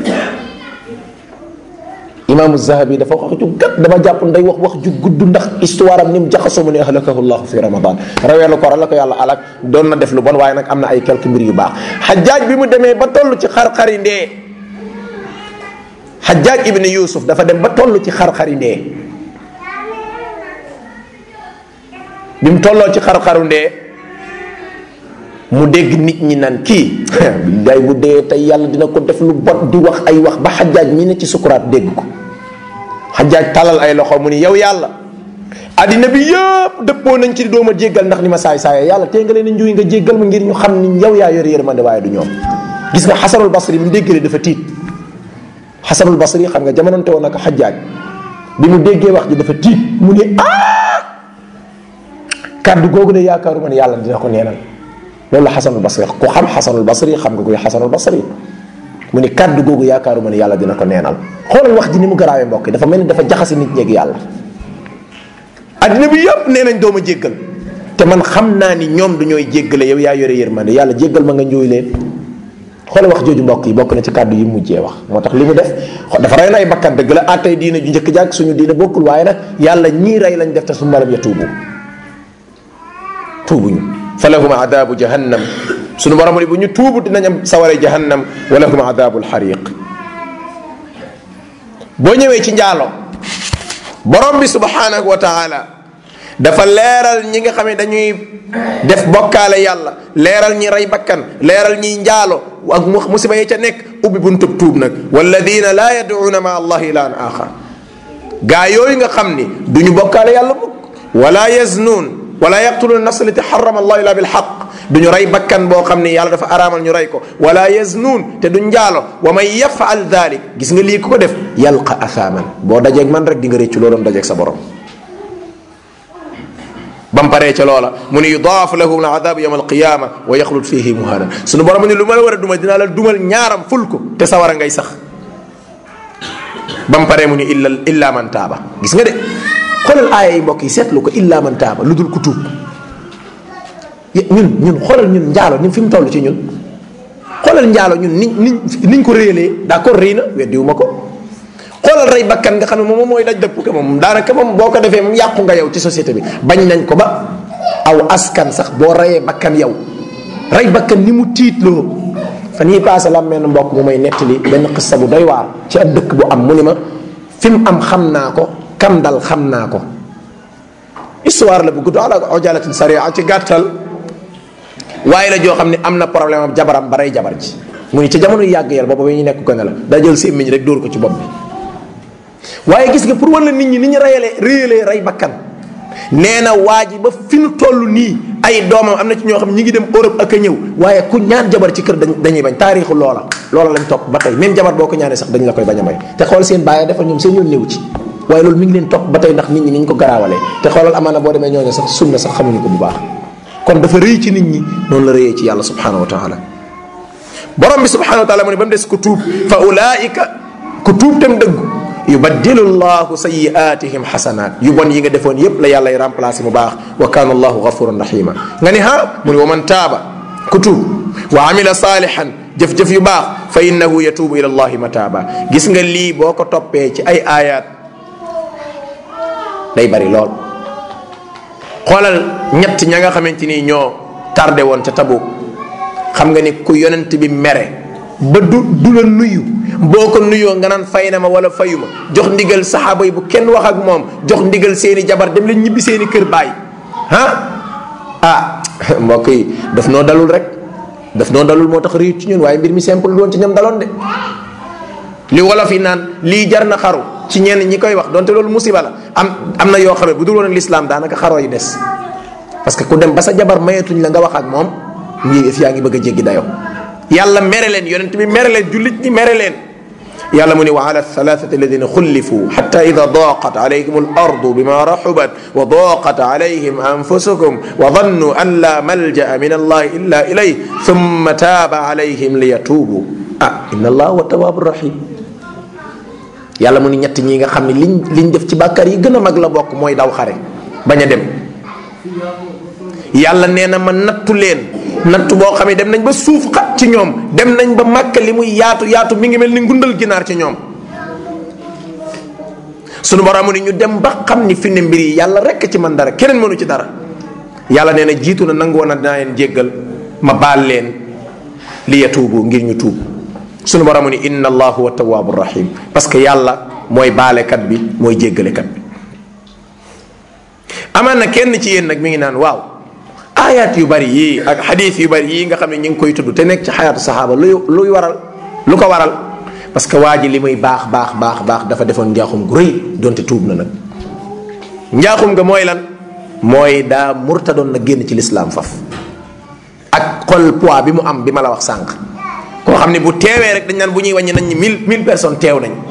imaamu zahabi dafa wax ju gàtt dama jàpp nday wax wax ju gudd ndax histoire am ni mu jaxasoo mu ne ahlakahu llahu fi ramadan raweelu ko la ko yàlla alak doon na def lu bon waaye nag am na ay quelques mbir yu baax xajaaj bi mu demee ba toll ci xar-xari ndee xajaaj ibnu yusuf dafa dem ba toll ci xar-xari ndee bi mu tolloo ci xar-xaru ndee mu dégg nit ñi naan kii day bu dee tey yàlla dina ko def lu bot di wax ay wax ba xajaaj mi ne ci sukuraat dégg ko xajaaj talal ay loxo mu ni yow yàlla addina bi yëpp dëppoo nañ ci dooma jéggal ndax ni ma saay saaya yàlla tee nga leen a njuy nga jéggal ma ngir ñu xam ni yow yaa yor yërmande waaye du ñoom gis nga xasanul basri bi mu déggee dafa tiit xasanul basri xam nga jamononte woon nag xajaaj bi mu déggee wax ji dafa tiit mu ne ah kàddu googu de yaakaaruma ne yàlla dina ko neenal loolu la xasanul basri ku xam xasanul basri xam nga koy xasanul basri mu ni kàddu googu yaakaaruma ne yàlla dina ko neenal xoolal wax ji ni mu garaawee mbokk yi dafa mel ni dafa jaxase nit ñeeg yàlla addina bi yëpp nee nañ dooma jéggal te man xam naa ni ñoom du ñooy jéggale yow yaa yore yërmande yàlla jéggal ma nga njooy leen xoolal wax jooju mbokk yi bokk na ci kàddu yi mujjee wax moo tax li mu def dafa rey na ay bakkan dëgg la attay diina ju njëkk jàkk suñu diina bokkul waaye nag yàlla ñii rey lañ def te su malam ya tuubu tuubuñu fa lahum adabu jahannam suñu borom ni bu ñu tuubu dinañ am saware jahannam wa lahum adabu lxariq boo ñëwee ci njaalo borom bi subhanahu wa taala dafa leeral ñi nga xam ne dañuy def bokkaale yàlla leeral ñi rey bakkan leeral ñiy njaalo ak musiba yi ca nekk ubbi buntub tuub nag walladina laa yaduuna ma allahi ilahan axar gaa yooyu nga xam ni du ñu bokkaale yàlla mukk wala yaznuun wala yaqtuluuna nafsa lati xarama allah illa bilxaq du ñu rey bakkan boo xam ni yàlla dafa araamal ñu rey ko wala yaznuun te du njaalo wa man yafaal dalik gis nga lii ku ko def yalqa athaaman boo dajeeg man rek di nga réccu loo doon dajeeg sa borom ba mu paree ca loola mu ni yudaaf lahu aladabu yawma alqiyama wa yaxlut fihi muhanan sunu borom mu ni lu ma la war a dumal dinaa la dumal ñaaram ful ko te sawara ngay sax ba mu paree mu ni illa illa man taaba gis nga de xoolal aaya yi mbokk yi seetlu ko illa man taaba lu dul ku tuub ñun ñun xoolal ñun njaalo ñun fi mu toll ci ñun xoolal njaalo ñun niñ niñ niñ ko réyalee d'accord rëy na weddiwu ma ko xoolal rey bakkan nga xam ne moom mooy daj dëpp ko moom daanaka moom boo ko defee moom yàqu nga yow ci société bi bañ nañ ko ba aw askan sax boo reyee bakkan yow rey bakkan ni mu tiitloo fan yii paase la am benn mbokk mu may nettali benn xissa bu doy waar ci ab dëkk bu am mu ni ma fi mu am xam naa ko kam dal xam naa ko histoire la bu gudd ala ojalatin saria ci gàttal waaye la joo xam ne am na problème am jabaram ba rey jabar ji mu ni ci jamono yàgg yàlla boobu ba ñu nekk gone la daa jël sémmiñ rek dóor ko ci bopp bi waaye gis nga pour wala nit ñi ni ñu reyalee réyalee rey bakkan nee na waa ji ba fi nu toll nii ay doomam am na ci ñoo xam ñi ngi dem Europe ak a ñëw waaye ku ñaan jabar ci kër dañuy bañ taarixu loola loola lañ topp ba tey même jabar boo ko ñaanee sax dañ la koy bañ a may te xool seen bàyyi dafa ñoom seen yoon néew ci waaye loolu mi ngi leen topp ba tey ndax nit ñi ni ñu ko garaawalee te xoolal amaana boo demee ñooñu sax sunna sax xamuñu ko bu baax kon dafa rëy ci nit ñi noonu la rëyee ci yàlla subhanahu wa taala borom bi subhanahu wa taala mu ne ba mu des ku tuub fa ulaika ku tuub tam dëggu yubaddilu llahu sayiatihim xasanat yu bon yi nga defoon yépp la yàllay remplacé mu baax wa kana allahu gafuran rahima nga ni ha mu ne wa man taaba ku tuub wa amila salihan jëf-jëf yu baax fa innahu yatuubu ila allahi mataaba gis nga lii boo ko toppee ci ay ayat day bari lool xoolal ñett ña nga xamante ni ñoo tardé woon ca Tabuk xam nga ni ku yonent bi mere ba du du la nuyu boo ko nuyoo nga naan fay na ma wala fayuma jox ndigal saxaaba yi bu kenn wax ak moom jox ndigal seeni jabar dem leen ñibbi seeni kër baay ah ah mbokk yi daf noo dalul rek daf noo dalul moo tax réet ci ñun waaye mbir mi simple doon ci ñoom daloon de li wolof yi naan lii jar na xaru ci ñenn ñi koy wax donte loolu musiba la am am na yoo xam ne bu dul woon ak lislaam daanaka xaroo yi des parce que ku dem ba sa jabar mayetuñ la nga wax ak moom ngi if yaa ngi bëgg a jéggi dayoo yàlla mere leen yonent bi mere leen jullit ñi mere leen yàlla mu ni wa ala thalathati alladina xullifu xata ida daqat alayhim al ardu bima raxubat wa daqat alayhim anfusukum wa dannu an la malja'a min allahi illa ilayh thumma taaba alayhim liyatuubu ah inna allah wa tawaabu rahim yàlla mu ni ñett ñi nga xam ne liñ liñ def ci bàkkaar yi gën a mag la bokk mooy daw xare bañ a dem yàlla nee na ma nattu leen nattu boo xam ne dem nañ ba suuf xat ci ñoom dem nañ ba màkk li muy yaatu yaatu mi ngi mel ni ngundal ginaar ci ñoom sunu borom ni ñu dem ba xam ni fi ne mbir yi yàlla rekk ci man dara keneen mënu ci dara yàlla nee na jiitu na nangu woon a dinaa leen jéggal ma baal leen li yatuubu ngir ñu tuub sunu borom ni inna allah huwa tawaabu rahim parce que yàlla mooy baalekat bi mooy jéggalekat bi amaan na kenn ci yéen nag mi ngi naan waaw ayat yu bari yii ak xadis yu bari yii nga xam ne ñu ngi koy tudd te nekk ci xayaatu saxaaba luy luy waral lu ko waral parce que waa ji li muy baax baax baax baax dafa defoon njaaxum gu rëy donte tuub na nag njaaxum nga mooy lan mooy daa murtadoon na génn ci lislaam faf ak xol poids bi mu am bi ma la wax sànq koo xam ne bu teewee rek dañ naan bu ñuy wàññi nañ ñi mille mille personnes teew nañ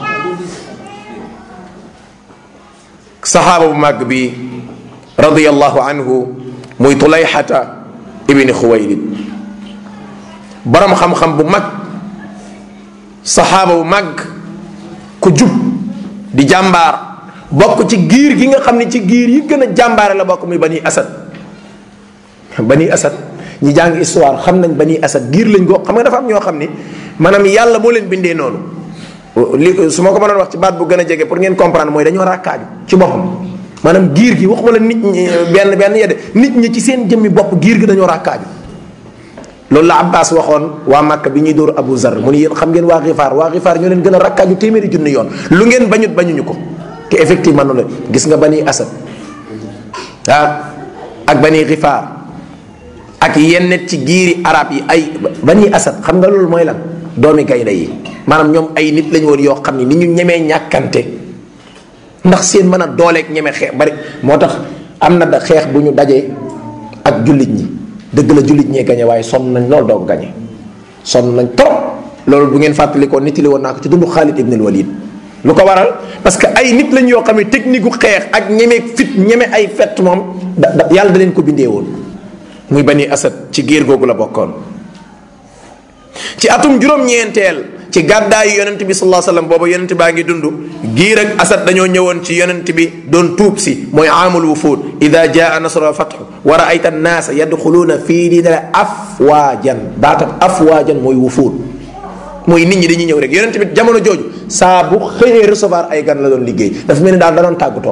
saxaaba bu màgg bi radiyallahu anhu muy tulayxata ibni xuwaylid borom xam-xam bu mag saxaaba bu mag ku jub di jàmbaar bokk ci giir gi nga xam ne ci giir yi gën a jàmbaare la bokk muy bani asad bani asad ñi jàng histoire xam nañ bani asad giir lañ ko xam nga dafa am ñoo xam ni maanaam yàlla moo leen bindee noonu li su ma ko mënoon wax ci baat bu gën a jege pour ngeen comprendre mooy dañoo ràkkaaju ci boppam maanaam giir gi waxuma la nit ñi benn benn yedde nit ñi ci seen jëmmi bopp giir gi dañoo ràkkaaju loolu la abbas waxoon waa Màkka bi ñuy dóor Abu Zar mu ni yéen xam ngeen waa xifaar waa xifaar ñoo leen gën a rakkaaju téeméeri junni yoon lu ngeen bañut bañuñu ko que effectivement noonu la gis nga bani asad ah ak bani xifaar ak yenn ci giiri arab yi ay bani asad xam nga loolu mooy lan doomi gaynde yi maanaam ñoom ay nit lañu woon yoo xam ni ni ñu ñemee ñàkkante ndax seen mën a dooleeg ñeme xeex bari moo tax am na da xeex bu ñu dajee ak jullit ñi dëgg la jullit ñee gañe waaye sonn nañ loolu doo ko gañe sonn nañ trop loolu bu ngeen fàttalikoo nit li woon naa ko ci dundu Xaalid ibn al Walid lu ko waral parce que ay nit lañ yoo xam ne technique gu xeex ak ñeme fit ñeme ay fett moom da da yàlla da leen ko bindee woon muy bani asad ci géer googu la bokkoon ci atum juróom-ñeenteel ci gàddaayu yonent bi sallallahu alayhi wasallam booba yonent baa ngi dund giir ak asad dañoo ñëwoon ci yonent bi doon tuub si mooy aamul wufuud ida jaa nasru wa fathu wa raayta annaasa yadxuluuna fii diinillah afwaajan baatam afwaajan mooy wufuud mooy nit ñi dañuy ñëw rek yonent bi jamono jooju saa bu xëyee recevoir ay gan la doon liggéey dafa mel ni daal da doon tàggatoo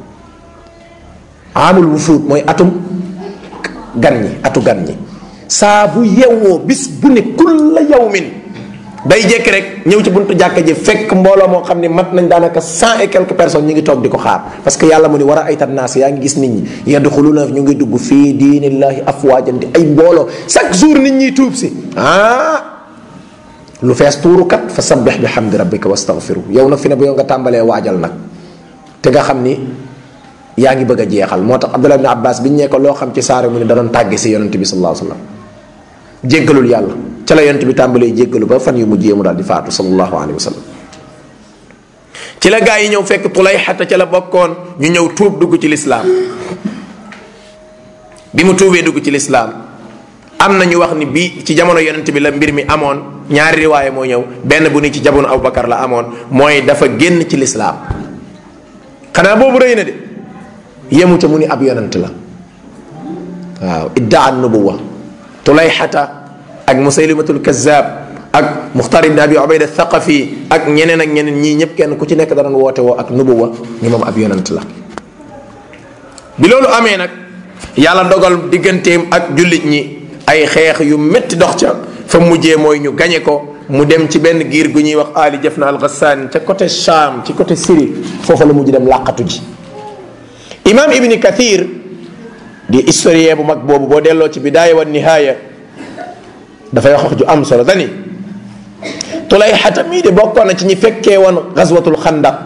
aamul wufuud mooy atum gan ñi atu gan ñi saa bu yewwoo bis bu ne kulla yawmin day jékki rek ñëw ci buntu jàkka ji fekk mbooloo moo xam ne mat nañ daanaka cent et quelques personnes ñu ngi toog di ko xaar parce que yàlla mu ni war a ay naas yaa ngi gis nit ñi yadxuluuna ñu ngi dugg fii diinillahi afwaajan di ay mbooloo chaque jour nit ñi tuub si ah lu fees tuuru kat fa sabbih bi hamdi rabbika wastaghfiru yow nag fi ne ba yow nga tàmbalee waajal nag te nga xam ni yaa ngi bëgg a jeexal moo tax Abdullah ibn Abbas biñ ne ko loo xam ci saare mu ne da doon tàgge si yonente bi sallallahu alayhi wa sallam jéggalul yàlla ca la yonent bi tàmbalee jéggalu ba fan yu mujjee mu daal di faatu sallallahu alayhi wa sallam ci la gaa yi ñëw fekk Tulayxata ca la bokkoon ñu ñëw tuub dugg ci lislaam bi mu tuubee dugg ci lislaam am na ñu wax ni bi ci jamono yonent bi la mbir mi amoon ñaari riwaaye moo ñëw benn bu ni ci jamono Abubakar la amoon mooy dafa génn ci lislaam xanaa boobu rëy na de yemu ca mu ni ab yonent la waaw iddaa nubuwa Tulayxata ak musaylimatul kazzab ak muxtar ibn abi ubayda thaqafi ak ñeneen ak ñeneen ñii ñëpp kenn ku ci nekk danoon woote woo ak nubuwa ni moom ab yonant la bi loolu amee nag yàlla dogal digganteem ak jullit ñi ay xeex yu métti dox ca fa mujjee mooy ñu gañe ko mu dem ci benn giir gu ñuy wax ali jafna al ghassan ca côté Cham ci côté Syrie foofa la mujj dem làqatu ji imam ibni kathir di historien bu mag boobu boo delloo ci bidaaya wa nihaaya dafay wax wax ju am solo dani Tulayxata mii de bokkoon na ci ñi fekkee woon xaswatul xandaq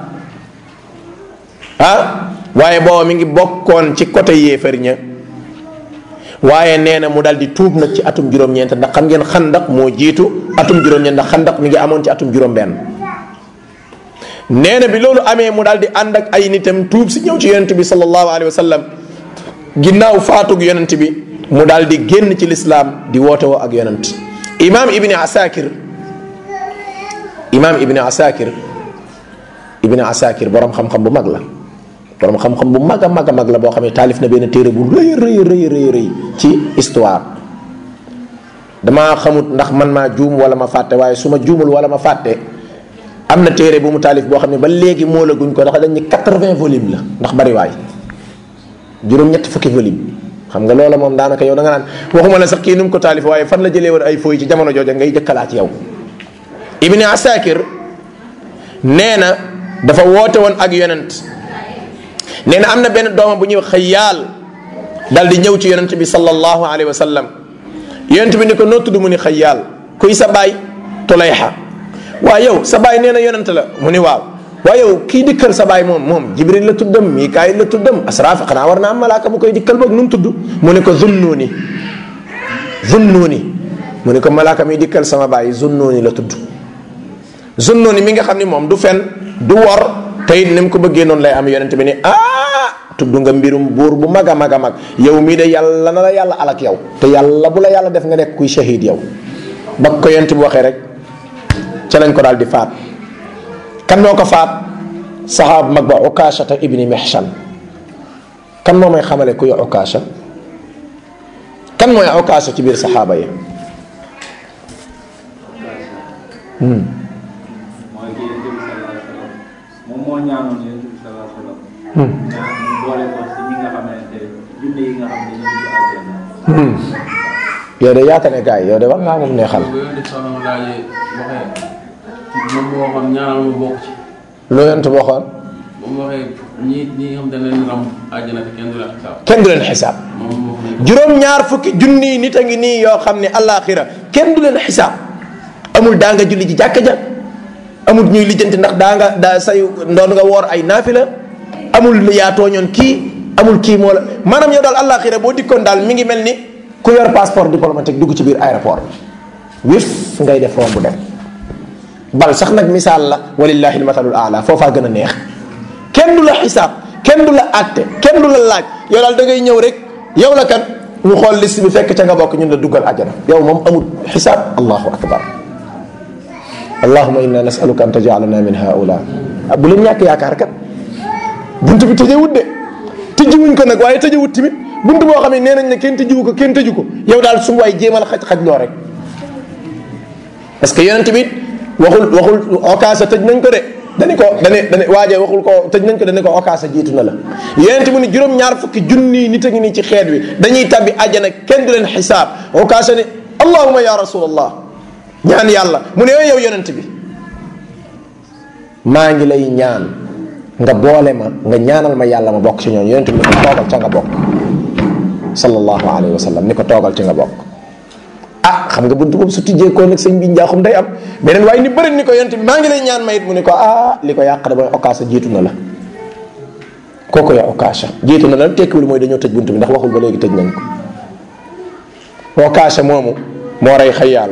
ah waaye booba mi ngi bokkoon ci côté yéefar ña waaye nee na mu daal di tuub nag ci atum juróom-ñeent ndax xam ngeen xandaq moo jiitu atum juróom-ñeent ndax xandaq mi ngi amoon ci atum juróom-benn nee na bi loolu amee mu daal di ànd ak ay nitam tuub si ñëw ci yonent bi sallallahu alayhi wa sallam ginnaaw faatug yonent bi mu daal di génn ci lislaam di woote woo ak yonent imaam ibni asakir imaam ibni asakir ibni asakir borom xam-xam bu mag la borom xam-xam bu mag a mag a mag la boo xam ne taalif na benn téere bu rëy rëy rëy rëy rëy ci histoire damaa xamut ndax man maa juum wala ma fàtte waaye su ma juumul wala ma fàtte am na téere bu mu taalif boo xam ne ba léegi moo la guñ ko ndax dañ ni quatre-vingts volumes la ndax bari waay juróom-ñetti fukki volume xam nga loola moom daanaka yow da nga naan waxuma la sax kii nu mu ko taalif waaye fan la jëlee woon ay fooy ci jamono jooja ngay jëkkalaat yow ibni asakir nee na dafa woote woon ak yonent nee na am na benn doomam bu ñuy wax xëyaal dal di ñëw ci yonent bi sallallahu alayhi wa sallam yonent bi ni ko noo tudd mu ni xëyaal kuy sa baay tulayxa waa yow sa baay nee na yonent la mu ni waaw waaye yow kii dikkal sa baay moom moom jibril la tuddam mikaayil la tuddam asraaf xanaa war naa am malaaka bu koy dikkal boog nu mu tudd mu ne ko zunnuuni zunnuuni mu ne ko malaaka mi dikkal sama baay zunnuuni la tudd zunnuuni mi nga xam ni moom du fen du wor te it ni mu ko bëggee noonu lay am yonente bi ne ah tudd nga mbirum buur bu mag a mag a mag yow mii de yàlla na la yàlla alak yow te yàlla bu la yàlla def nga nekk kuy shahid yow ba ko yonente bi waxee rek ca lañ ko daal di faat kan moo ko faat saxaab mag ba ukaashata ibni mihshan kan moo may xamale kuy ukaasha kan mooy ukaasha ci biir saxaaba yi mooy kii yonent bi sallallahu alayhi wa sallam moom moo ñaanoon yonent bi sallallahu alayhi wa sallam ñaan ñu boole ko ci ñi nga xamante junne yi nga xam ne ñu dugg àjjana yow de yaata ne gars yi yow de war ngaa moom neexal bu yonent soxna laajee waxee moom moo waxoon ñaanal ma bokk ci lu yonent waxoon bu mu waxee ñi ñi nga xam ne leen ram àjjana te kenn du la xisaab kenn du leen xisaab moom wax nañ juróom-ñaar fukki junni nit a ngi nii yoo xam ne allaaxira kenn du leen xisaab amul daa nga julli ji jàkka ja amul ñuy lijjanti ndax daa nga daa say ndoon nga woor ay naafila amul lu yaa tooñoon kii amul kii moo la maanaam yow daal allaaxira boo dikkoon daal mi ngi mel ni ku yor passeport diplomatique dugg ci biir aéroport bi wif ngay def romb dem bal sax nag misaal la walillahi almasalul aala foofaa gën a neex kenn du la xisaab kenn du la àtte kenn du la laaj yow daal da ngay ñëw rek yow la kan ñu xool liste bi fekk ca nga bokk ñun la duggal àjjana yow moom amul xisaab allahu akbar allahuma inna nasaluka an tajalana min haula bu leen ñàkk yaakaar kat bunt bi tëjewut de tëjiwuñ ko nag waaye tëjewut tamit bunt boo xam ne nee nañ ne kenn tëjiwu ko kenn tëju ko yow daal su waay jéemal xaj xaj loo rek parce que yonent bi waxul waxul okaasa tëj nañ ko de dani ko dani dani waaje waxul ko tëj nañ ko dani ko okaasa jiitu na la yonent mu ni juróom-ñaar fukki junni nit a ngi nii ci xeet wi dañuy tabbi àjjana kenn du leen xisaab okaasa ni allahuma ya rasulallah ñaan yàlla mu ne yow yonent bi maa ngi lay ñaan nga boole ma nga ñaanal ma yàlla ma bokk ci ñooñu yonent bi ni ko toogal ca nga bokk sallallahu alayhi wa sallam ni ko toogal ci nga bokk ah xam nga buntu boobu su tijjeekoo nag sëñ bi njaaxum day am beneen waaye ni bëri ni ko yonent bi maa ngi lay ñaan mayit mu ni ko ah li ko yàq da mooy okaasa jiitu na la kooku ya okaasa jiitu na la tekkiwul mooy dañoo tëj buntu bi ndax waxul ba léegi tëj nañ ko okaasa moomu moo rey xayaal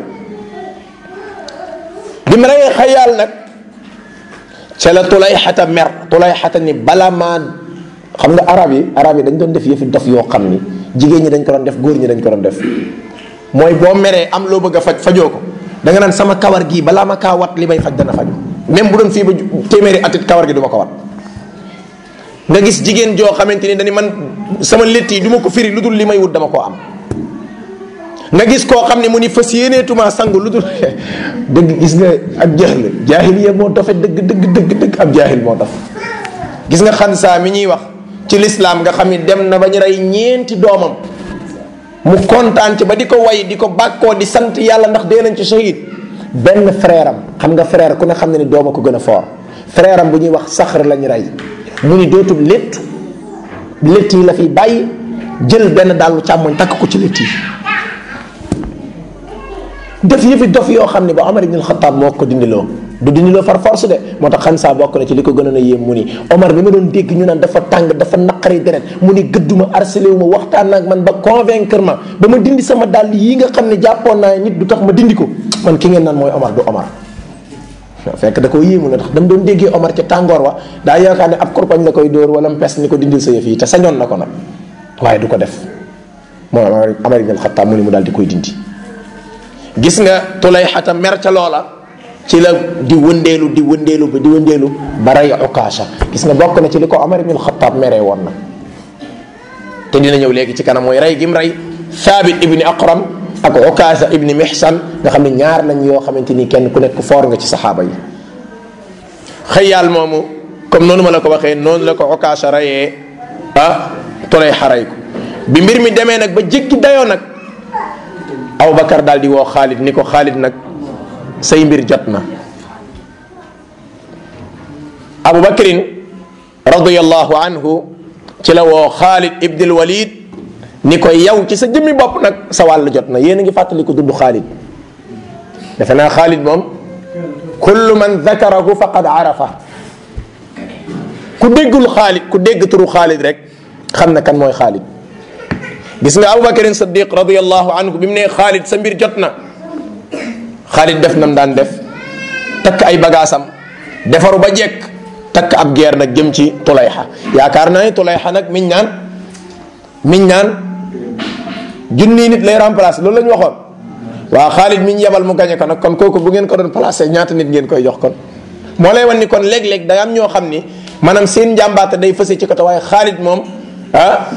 bi mu reyee xayaal nag ca la tulay xata mer tulay xata ni bala maa xam nga arab yi arab yi dañ doon def yëfi dof yoo xam ni jigéen ñi dañ ko doon def góor ñi dañ ko doon def mooy boo meree am loo bëgg a faj fajoo ko da nga naan sama kawar gii balaa ma kaa wat li may faj dana faju même bu doon fii ba téeméeri atit kawar gi du ma ko wat nga gis jigéen joo xamante ni dañu man sama létt yi du ma ko firi lu dul li may wut dama koo am nga gis koo xam ne mu ni fas yéeneetuma sangu lu dul dëgg gis nga ak jaahil jaahiliya moo dofe dëgg dëgg dëgg dëgg ab jaahil moo dof gis nga xansaa mi ñuy wax ci lislaam nga xam ni dem na ba ñu rey ñeenti doomam mu kontaan ci ba di ko way di ko bàkkoo di sant yàlla ndax dee nañ ci shahid benn frère am xam nga frère ku ne xam ne ni dooma ko gën a fort frère am bu ñuy wax saxar lañ rey mu ni dootul létt létt yi la fi bàyyi jël benn dàllu càmmoñ takk ko ci létt yi def yëfi dof yoo xam ne ba Omar ibn al-Khattab moo ko dindiloo du dindiloo far force de moo tax xan saa bokk na ci li ko gënoon a yéem mu ni Omar bi ma doon dégg ñu naan dafa tàng dafa naqari deret mu ni gëdduma harcelé wu ma waxtaan ak man ba convaincre ma ba ma dindi sama dàll yi nga xam ne jàppoon naa nit du tax ma dindi ko man ki ngeen naan mooy Omar du Omar fekk da koo yéemu la tax dama doon déggee Omar ca tàngoor wa daa yaakaar ne ab korpañ la koy dóor wala mpes ni ko dindil sa yëf yi te sañoon na ko nag waaye du ko def mooy Omar ibn al-Khattab mu ni mu daal di koy dindi gis nga tulayxata mer ca loola ci la di wëndeelu di wëndeelu ba di wëndeelu ba rey ukaasha gis nga bokk na ci li ko Omar ibn al-Khattab meree woon na te dina ñëw léegi ci kanam mooy rey gim rey Thabit ibni Aqram ak ukaasha ibni Mihsan nga xam ne ñaar lañ yoo xamante ni kenn ku nekk foor nga ci saxaaba yi xëyaal moomu comme noonu ma la ko waxee noonu la ko ukaasha reyee ah tulayxa rey ko bi mbir mi demee nag ba jéggi dayoo nag Abubakar daal di woo Xaalid ni ko Xaalid nag say mbir jot na Abubakrin radiyallahu anhu ci la woo Xaalid ibnul Walid ni ko yow ci sa jëmmi bopp nag sa wàll jot na yéen a ngi fàttali ko dudd Xaalid defe naa Xaalid moom kullu man dakarahu faqad arafa ku déggul Xaalid ku dégg turu Xaalid rek xam na kan mooy Xaalid gis nga aboubacarin sadiq radiallahu anhu bi mu nee xaalid sa mbir jot na xaalid def nam daan def takk ay bagaasam defaru ba jekk takk ab geer nag jëm ci tulayxa yaakaar naa ni tulayxa nag miñ naan miñ naan junni nit lay remplacer loolu la ñu waxoon waa xaalid miñ yebal mu gañe ko nag kon kooku bu ngeen ko doon placé ñaata nit ngeen koy jox kon moo lay wan ni kon léeg-léeg day am ñoo xam ni maanaam seen njàmbaate day fëse ci côté waaye xaalid moom ah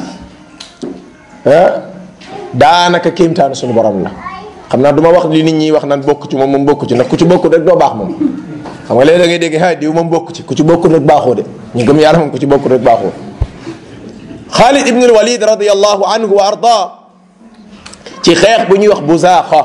daanaka kéemtaanu suñu borom la xam naa du ma wax li nit ñi wax naan bokk ci moom moom bokk ci ndax ku ci bokk rek doo baax moom xam nga léegi da ngay dégg ha diw moom bokk ci ku ci bokk rek baaxoo de ñu gëm yàlla moom ku ci bokk rek baaxoo Xaalid ibn al-Walid radiyallahu anhu wa arda ci xeex bu ñuy wax buzaaxa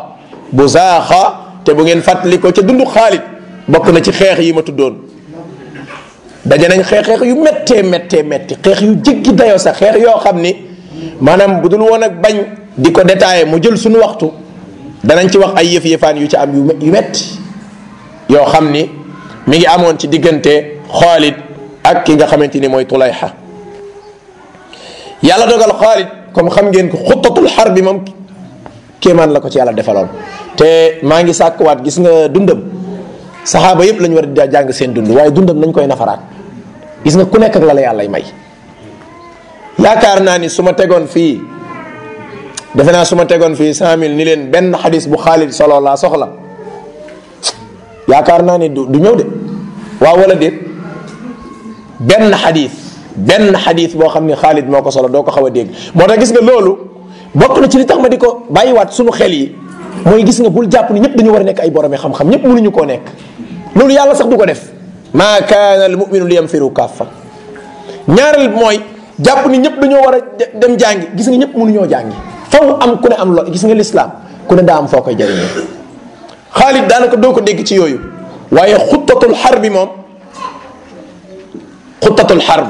buzaaxa te bu ngeen fàttali ko ca dundu Xaalid bokk na ci xeex yi ma tuddoon daje nañ xeex xeex yu méttee méttee métti xeex yu jéggi dayoo sax xeex yoo xam ni maanaam bu dul woon ak bañ di ko détaillé mu jël suñu waxtu danañ ci wax ay yëf yëfaan yu ci am yu yu metti yoo xam ni mi ngi amoon ci diggante Xaalid ak ki nga xamante ni mooy Tulayxa yàlla dogal Xaalid comme xam ngeen ko xuttatul xar bi moom kéemaan la ko ci yàlla defaloon te maa ngi sàkkuwaat gis nga dundam saxaaba yëpp lañu war a jàng seen dund waaye dundam nañ koy nafaraat gis nga ku nekk ak la la yàllay may yaakaar naa ni su ma tegoon fii defe naa su ma tegoon fii cent mille ni leen benn xadis bu Xaalid solo laa soxla yaakaar naa ni du du ñëw de waaw wala déet benn xadis benn xadis boo xam ni Xaalid moo ko solo doo ko xaw a dégg moo tax gis nga loolu bokk na ci li tax ma di ko bàyyiwaat suñu xel yi mooy gis nga bul jàpp ni ñëpp dañu war a nekk ay boromi xam-xam ñëpp mënuñu koo nekk loolu yàlla sax du ko def maa kaana al muminu li yanfiru kaffa ñaareel mooy jàpp ni ñëpp dañoo war a dem jàngi gis nga ñëpp mënuñoo jàngi faw am ku ne am lo gis nga lislaam ku ne daa am foo koy jëriñoo Xaalid daanaka doo ko dégg ci yooyu waaye xuttatul xar bi moom xuttatul xarb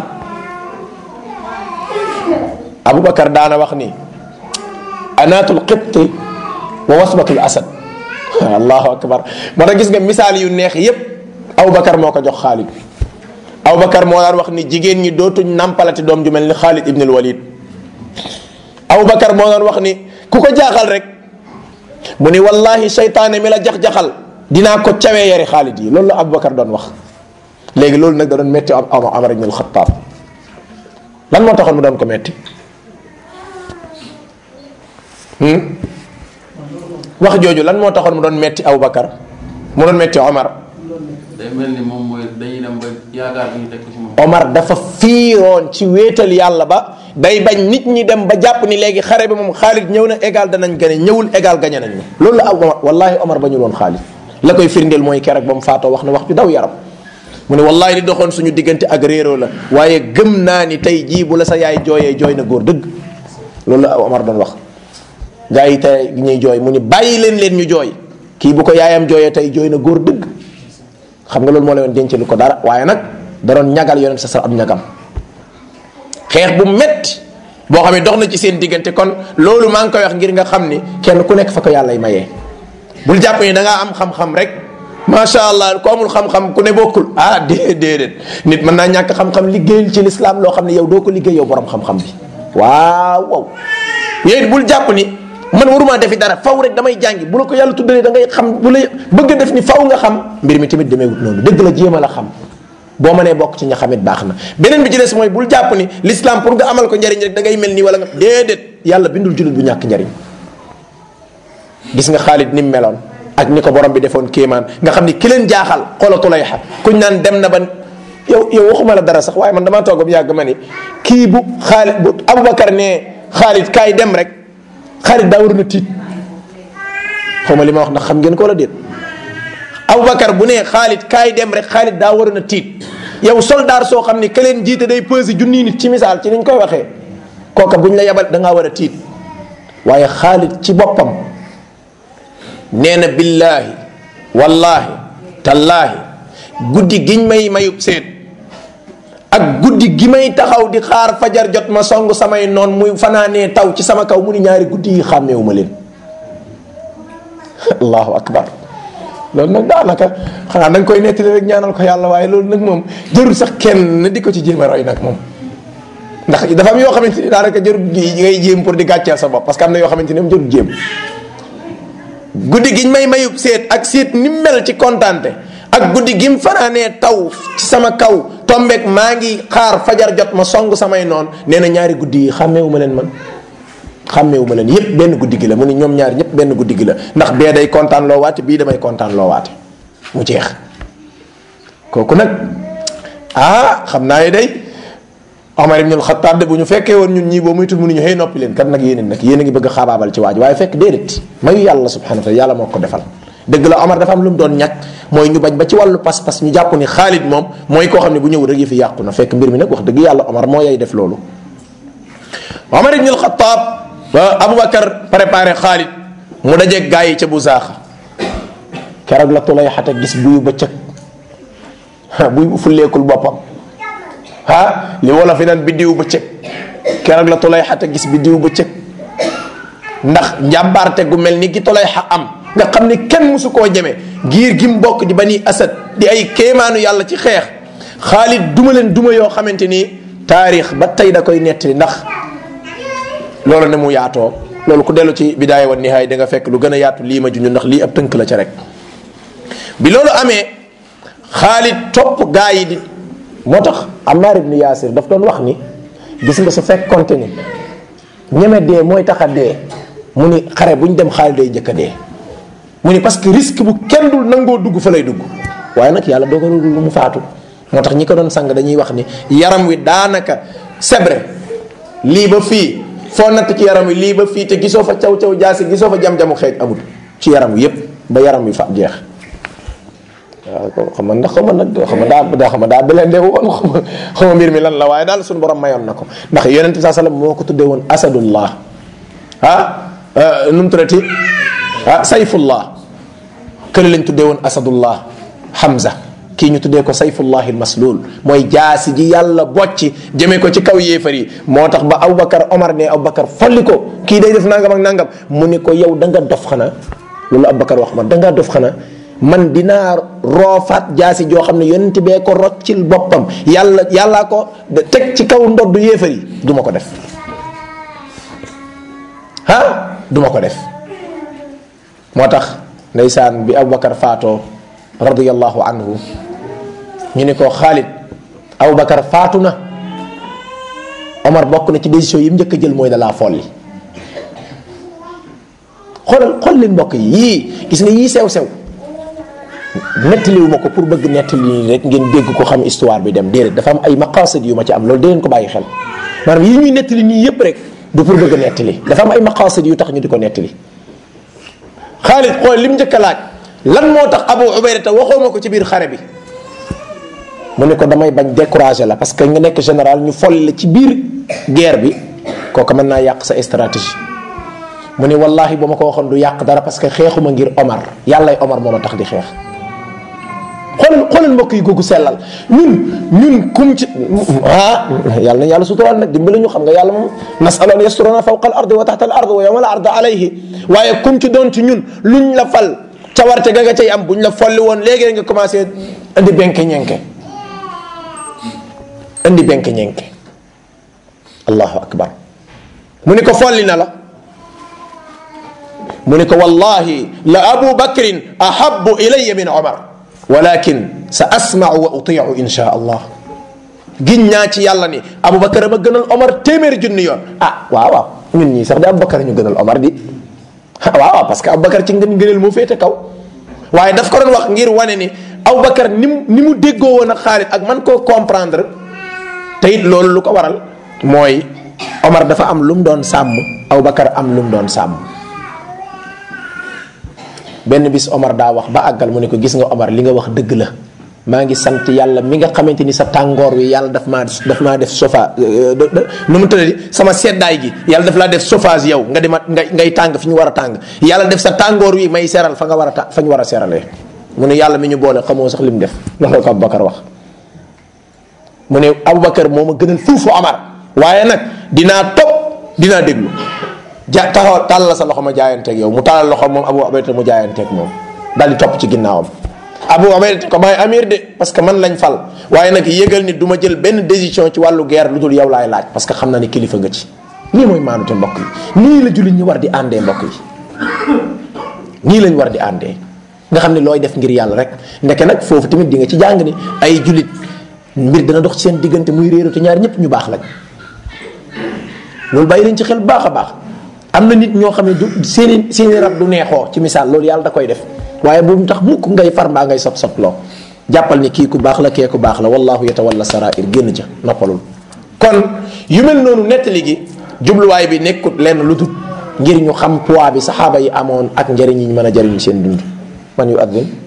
aboubacar daana wax ni anaatul qibti wa wasbatul asad allahu akbar moo tax gis nga misaal yu neex yépp aboubacar moo ko jox xaalid aboubacar moo daan wax ni jigéen ñi dootuñ nampalati doom ju mel ni xaalid ibnul walid aboubacar moo daan wax ni ku ko jaaxal rek mu ni wallahi seytaane mi la jax-jaxal dinaa ko cawee yari xaalid yi loolu la aboubacar doon wax léegi loolu nag da doon metti am Omar ibn al-Khattab lan moo taxoon mu doon ko metti wax jooju lan moo taxoon mu doon metti Aboubacar mu doon metti Omar day mel ni moom mooy dañuy dem ba yaakaar bi ñu teg ko ci moom. Omar dafa fiiroon ci wéetal yàlla ba day bañ nit ñi dem ba jàpp ni léegi xare bi moom Xaalid ñëw na égal danañ gane ñëwul égal gañe nañ ma loolu la Omar wallahi Omar ba ñu woon Xaalid la koy firndeel mooy keroog ba mu faatoo wax na wax ju daw yaram mu ne wallahi li doxoon suñu diggante ak réeroo la waaye gëm naa ni tey jii bu la sa yaay jooyee jooy na góor dëgg loolu la Omar doon wax gaa yi tey ñuy jooy mu ni bàyyi leen leen ñu jooy kii bu ko yaayam jooyee tey jooy na góor dëgg xam nga loolu moo leen denc lu ko dara waaye nag da doon ñagal yonent sa sar am ñagam xeex bu metti boo xam ne dox na ci seen diggante kon loolu maa ngi koy wax ngir nga xam ni kenn ku nekk fa ko yàllay mayee bul jàpp ni da ngaa am xam-xam rek macha allah ku amul xam-xam ku ne bokkul ah déedéet déedéet nit mën naa ñàkk xam-xam liggéeyal ci lislaam loo xam ne yow doo ko liggéey yow borom xam-xam bi waaw waaw yooyu bul jàpp ni man waruma defi dara faw rek damay jàngi bu la ko yàlla tuddalee da ngay xam bu la bëgg a def ni faw nga xam mbir mi tamit demeewut noonu dëgg la jéem a la xam boo mënee bokk ci ña xamit baax na beneen bi ci des mooy bul jàpp ni l'islam pour nga amal ko njariñ rek da ngay mel nii wala nga déedéet yàlla bindul jullit bu ñàkk njariñ gis nga Xaalid ni mu meloon ak ni ko borom bi defoon kéemaan nga xam ni ki leen jaaxal xoolatu lay xa kuñ naan dem na ba yow yow waxuma la dara sax waaye man damaa toog bu yàgg ma ni kii bu Xaalid bu Aboubacar nee Xaalid kaay dem rek Xaalid daa waroon a tiit xaw ma li ma wax ndax xam ngeen ko wala déet Aboubacar bu nee Xaalid kaay dem rek Xaalid daa waroon a tiit yow soldaar soo xam ni ka leen jiite day peser junni nit ci misaal ci niñ koy waxee kooka buñ la yabal da ngaa war a tiit waaye Xaalid ci boppam. nee na billaahi wallaahi tallaahi guddi giñ may mayub seet ak guddi gi may taxaw di xaar fajar jot ma song samay noon muy fanaanee taw ci sama kaw mu ni ñaari guddi yi xàmmeewu ma leen allahu akbar loolu nag daanaka xanaa da nga koy nettali rek ñaanal ko yàlla waaye loolu nag moom jarul sax kenn di ko ci jéem a roy nag moom ndax dafa am yoo xamante ni daanaka jarul ngay jéem pour di gàcceel sa bopp parce que am na yoo xamante ni moom jarul jéem guddi giñ may mayub seet ak seet ni mel ci kontante ak guddi gim fanaanee taw ci sama kaw tombeek maa ngi xaar fajar jot ma song samay noon nee na ñaari guddi yi xàmmeewu ma leen man xàmmeewu ma leen yépp benn guddi gi la mu ni ñoom ñaari ñépp benn guddi gi la ndax bee day kontaan loo waate bii damay kontaan loo waate mu jeex kooku nag ah xam naa ne day Omar ibn al-Khattab de bu ñu fekkee woon ñun ñii boo muytul mënuñu xëy noppi leen kat nag yéen nag yéen a ngi bëgg a xaabaabal ci waaj waaye fekk déedéet mayu yàlla subhanahu wa taala yàlla moo ko defal dëgg la Omar dafa am lu mu doon ñàkk mooy ñu bañ ba ci wàllu pas-pas ñu jàpp ni Xaalid moom mooy koo xam ne bu ñëw rek yëfi yàqu na fekk mbir mi nag wax dëgg yàlla Omar moo yay def loolu Omar ibn al-Khattab ba Aboubacar préparé Xaalid mu dajeeg gaa yi ca bu zaaxa keroog la tulay xate gis buyu bëccëg buy bu fulleekul boppam ah li wolof yi naan biddiw bëccëg keroog la tolay xata gis biddiw bëccëg ndax njàmbaarte gu mel ni gi tolay xa am nga xam ni kenn musu koo jeme giir gi mu bokk di bani asad di ay kéemaanu yàlla ci xeex xaalid duma leen duma yoo xamante ni taarix ba tey da koy nettali ndax loolu ne mu yaatoo loolu ku dellu ci bidaaya wa nihaaya da nga fekk lu gën a yaatu lii ma junj ndax lii ab tënk la ca rek bi loolu amee xaalid topp gaa yi di moo tax Ammar ibn Yaasir daf doon wax ni gis nga su fekkonte ni ñeme dee mooy tax a dee mu ni xare bu ñu dem xaalid day njëkk a dee mu ni parce que risque bu kenn dul nangoo dugg fa lay dugg waaye nag yàlla dogalul lu mu faatu moo tax ñi ko doon sang dañuy wax ni yaram wi daanaka sebre lii ba fii foo natt ci yaram wi lii ba fii te gisoo fa caw caw jaasi gisoo fa jam-jamu xeej amul ci yaram wi yépp ba yaram wi fa jeex waaw xam nga ndax xam nga nag xam nga daa daa xam nga daa belende woon xam nga xam nga mbir mi lan la waaye daal suñu borom mayoon na ko ndax yonent bi saa sallam moo ko tuddee woon asadullah ah nu mu tuddati ah sayfullah kële lañ tuddee woon asadullah Hamza kii ñu tuddee ko sayfullahi almaslul mooy jaasi ji yàlla bocci jëmee ko ci kaw yéefar yi moo tax ba Aboubacar Omar ne Aboubacar folli ko kii day def nangam ak nangam mu ne ko yow da nga dof xanaa loolu Aboubacar wax ma da nga dof xanaa man dinaa roofaat jaasi joo xam ne yonent bee ko roccil boppam yàlla yàllaa ko teg ci kaw ndoddu yéefar yi du ma ko def ah du ma ko def moo tax ndeysaan bi Aboubacar faatoo radiyallahu anhu ñu ne ko Xaalid Aboubacar faatu na Omar bokk na ci décision yi mu njëkk a jël mooy dalaa folli xoolal xool leen mbokk yi yii gis nga yii sew sew nettaliwu ma ko pour bëgg nettali nii rek ngeen dégg ko xam histoire bi dem déedéet dafa am ay maqasid yu ma ci am loolu dangeen ko bàyyi xel maanaam yi ñuy nettali nii yépp rek du pour bëgg nettali dafa am ay maqasid yu tax ñu di ko nettali Xaalid xool li mu njëkk a laaj lan moo tax Abu Ubayda waxoo ma ko ci biir xare bi mu ne ko damay bañ décourager la parce que nga nekk général ñu folli la ci biir guerre bi kooku mën naa yàq sa stratégie mu ne wallahi bu ma ko waxoon du yàq dara parce que xeexuma ngir Omar yàllay Omar moo ma tax di xeex xoolal xoolal mbokk yi googu sellal ñun ñun kum ci ah yàlla na yàlla suturaal nag dimbali ñu xam nga yàlla moom nasalan yasturana fawqa al ardi wa taxta al ardi wa yawma al ardi alayhi waaye kum ci doon ci ñun luñ la fal cawarte ga nga cay am buñ la folli woon léegi nga commencé indi benke ñenke indi benke ñenke allahu akbar mu ni ko folli na la mu ni ko wallahi la abu bakrin ahabu ilaya min omar walakin sa asmau wa utiu insha allah giñ naa ci yàlla ni aboubacar ma gënal omar téeméeri junni yoon ah waaw waaw ñun ñii sax di aboubacar ñu gënal omar di waaw waaw parce que aboubacar ci ngeen ngëneel moo féete kaw waaye daf ko doon wax ngir wane ni aboubacar ni mu ni mu déggoo woon ak Xaalid ak man koo comprendre te it loolu lu ko waral mooy omar dafa am lu mu doon sàmm aboubacar am lu mu doon sàmm benn bis Omar daa wax ba àggal mu ne ko gis nga Omar li nga wax dëgg la maa ngi sant yàlla mi nga xamante ni sa tàngoor wi yàlla daf maa daf maa def sofa nu mu tëddee sama seddaay gi yàlla daf laa def chauffage yow nga dema ngay ngay tàng fi ñu war a tàng yàlla def sa tàngoor wi may seral fa nga war a ta fa ñu war a seralee mu ne yàlla mi ñu boole xamoo sax li mu def loolu ko Aboubacar wax mu ne Aboubacar moo ma gënal fuufu Omar waaye nag dinaa topp dinaa déglu ja taxaw tàllal sa loxo ma jaayanteeg yow mu tàllal loxo moom Abu Ubayda mu jaayanteeg moom daal di topp ci ginnaawam Abu Ubayda ko maay amir de parce que man lañ fal waaye nag yëgal ni du ma jël benn décision ci wàllu guerre lu dul yow laay laaj parce que xam na ni kilifa nga ci nii mooy maanute mbokk yi nii la jullit ñi war di àndee mbokk yi nii lañ war di àndee nga xam ne looy def ngir yàlla rek ndeke nag foofu tamit di nga ci jàng ni ay jullit mbir dana dox ci seen diggante muy réeru te ñaar ñëpp ñu baax lañ loolu bàyyi leen ci xel baax a baax am na nit ñoo xam ne du seeni seeni rab du neexoo ci misaal loolu yàlla da koy def waaye bu mu tax mukk ngay far mbaa ngay sot sot loo jàppal ni kii ku baax la kee ku baax la wallahu yatawalla sarair génn ca noppalul kon yu mel noonu nettali gi jubluwaay bi nekkut lenn lu dul ngir ñu xam poids bi saxaaba yi amoon ak njëriñ yi ñu mën a jëriñ seen dund man yu addin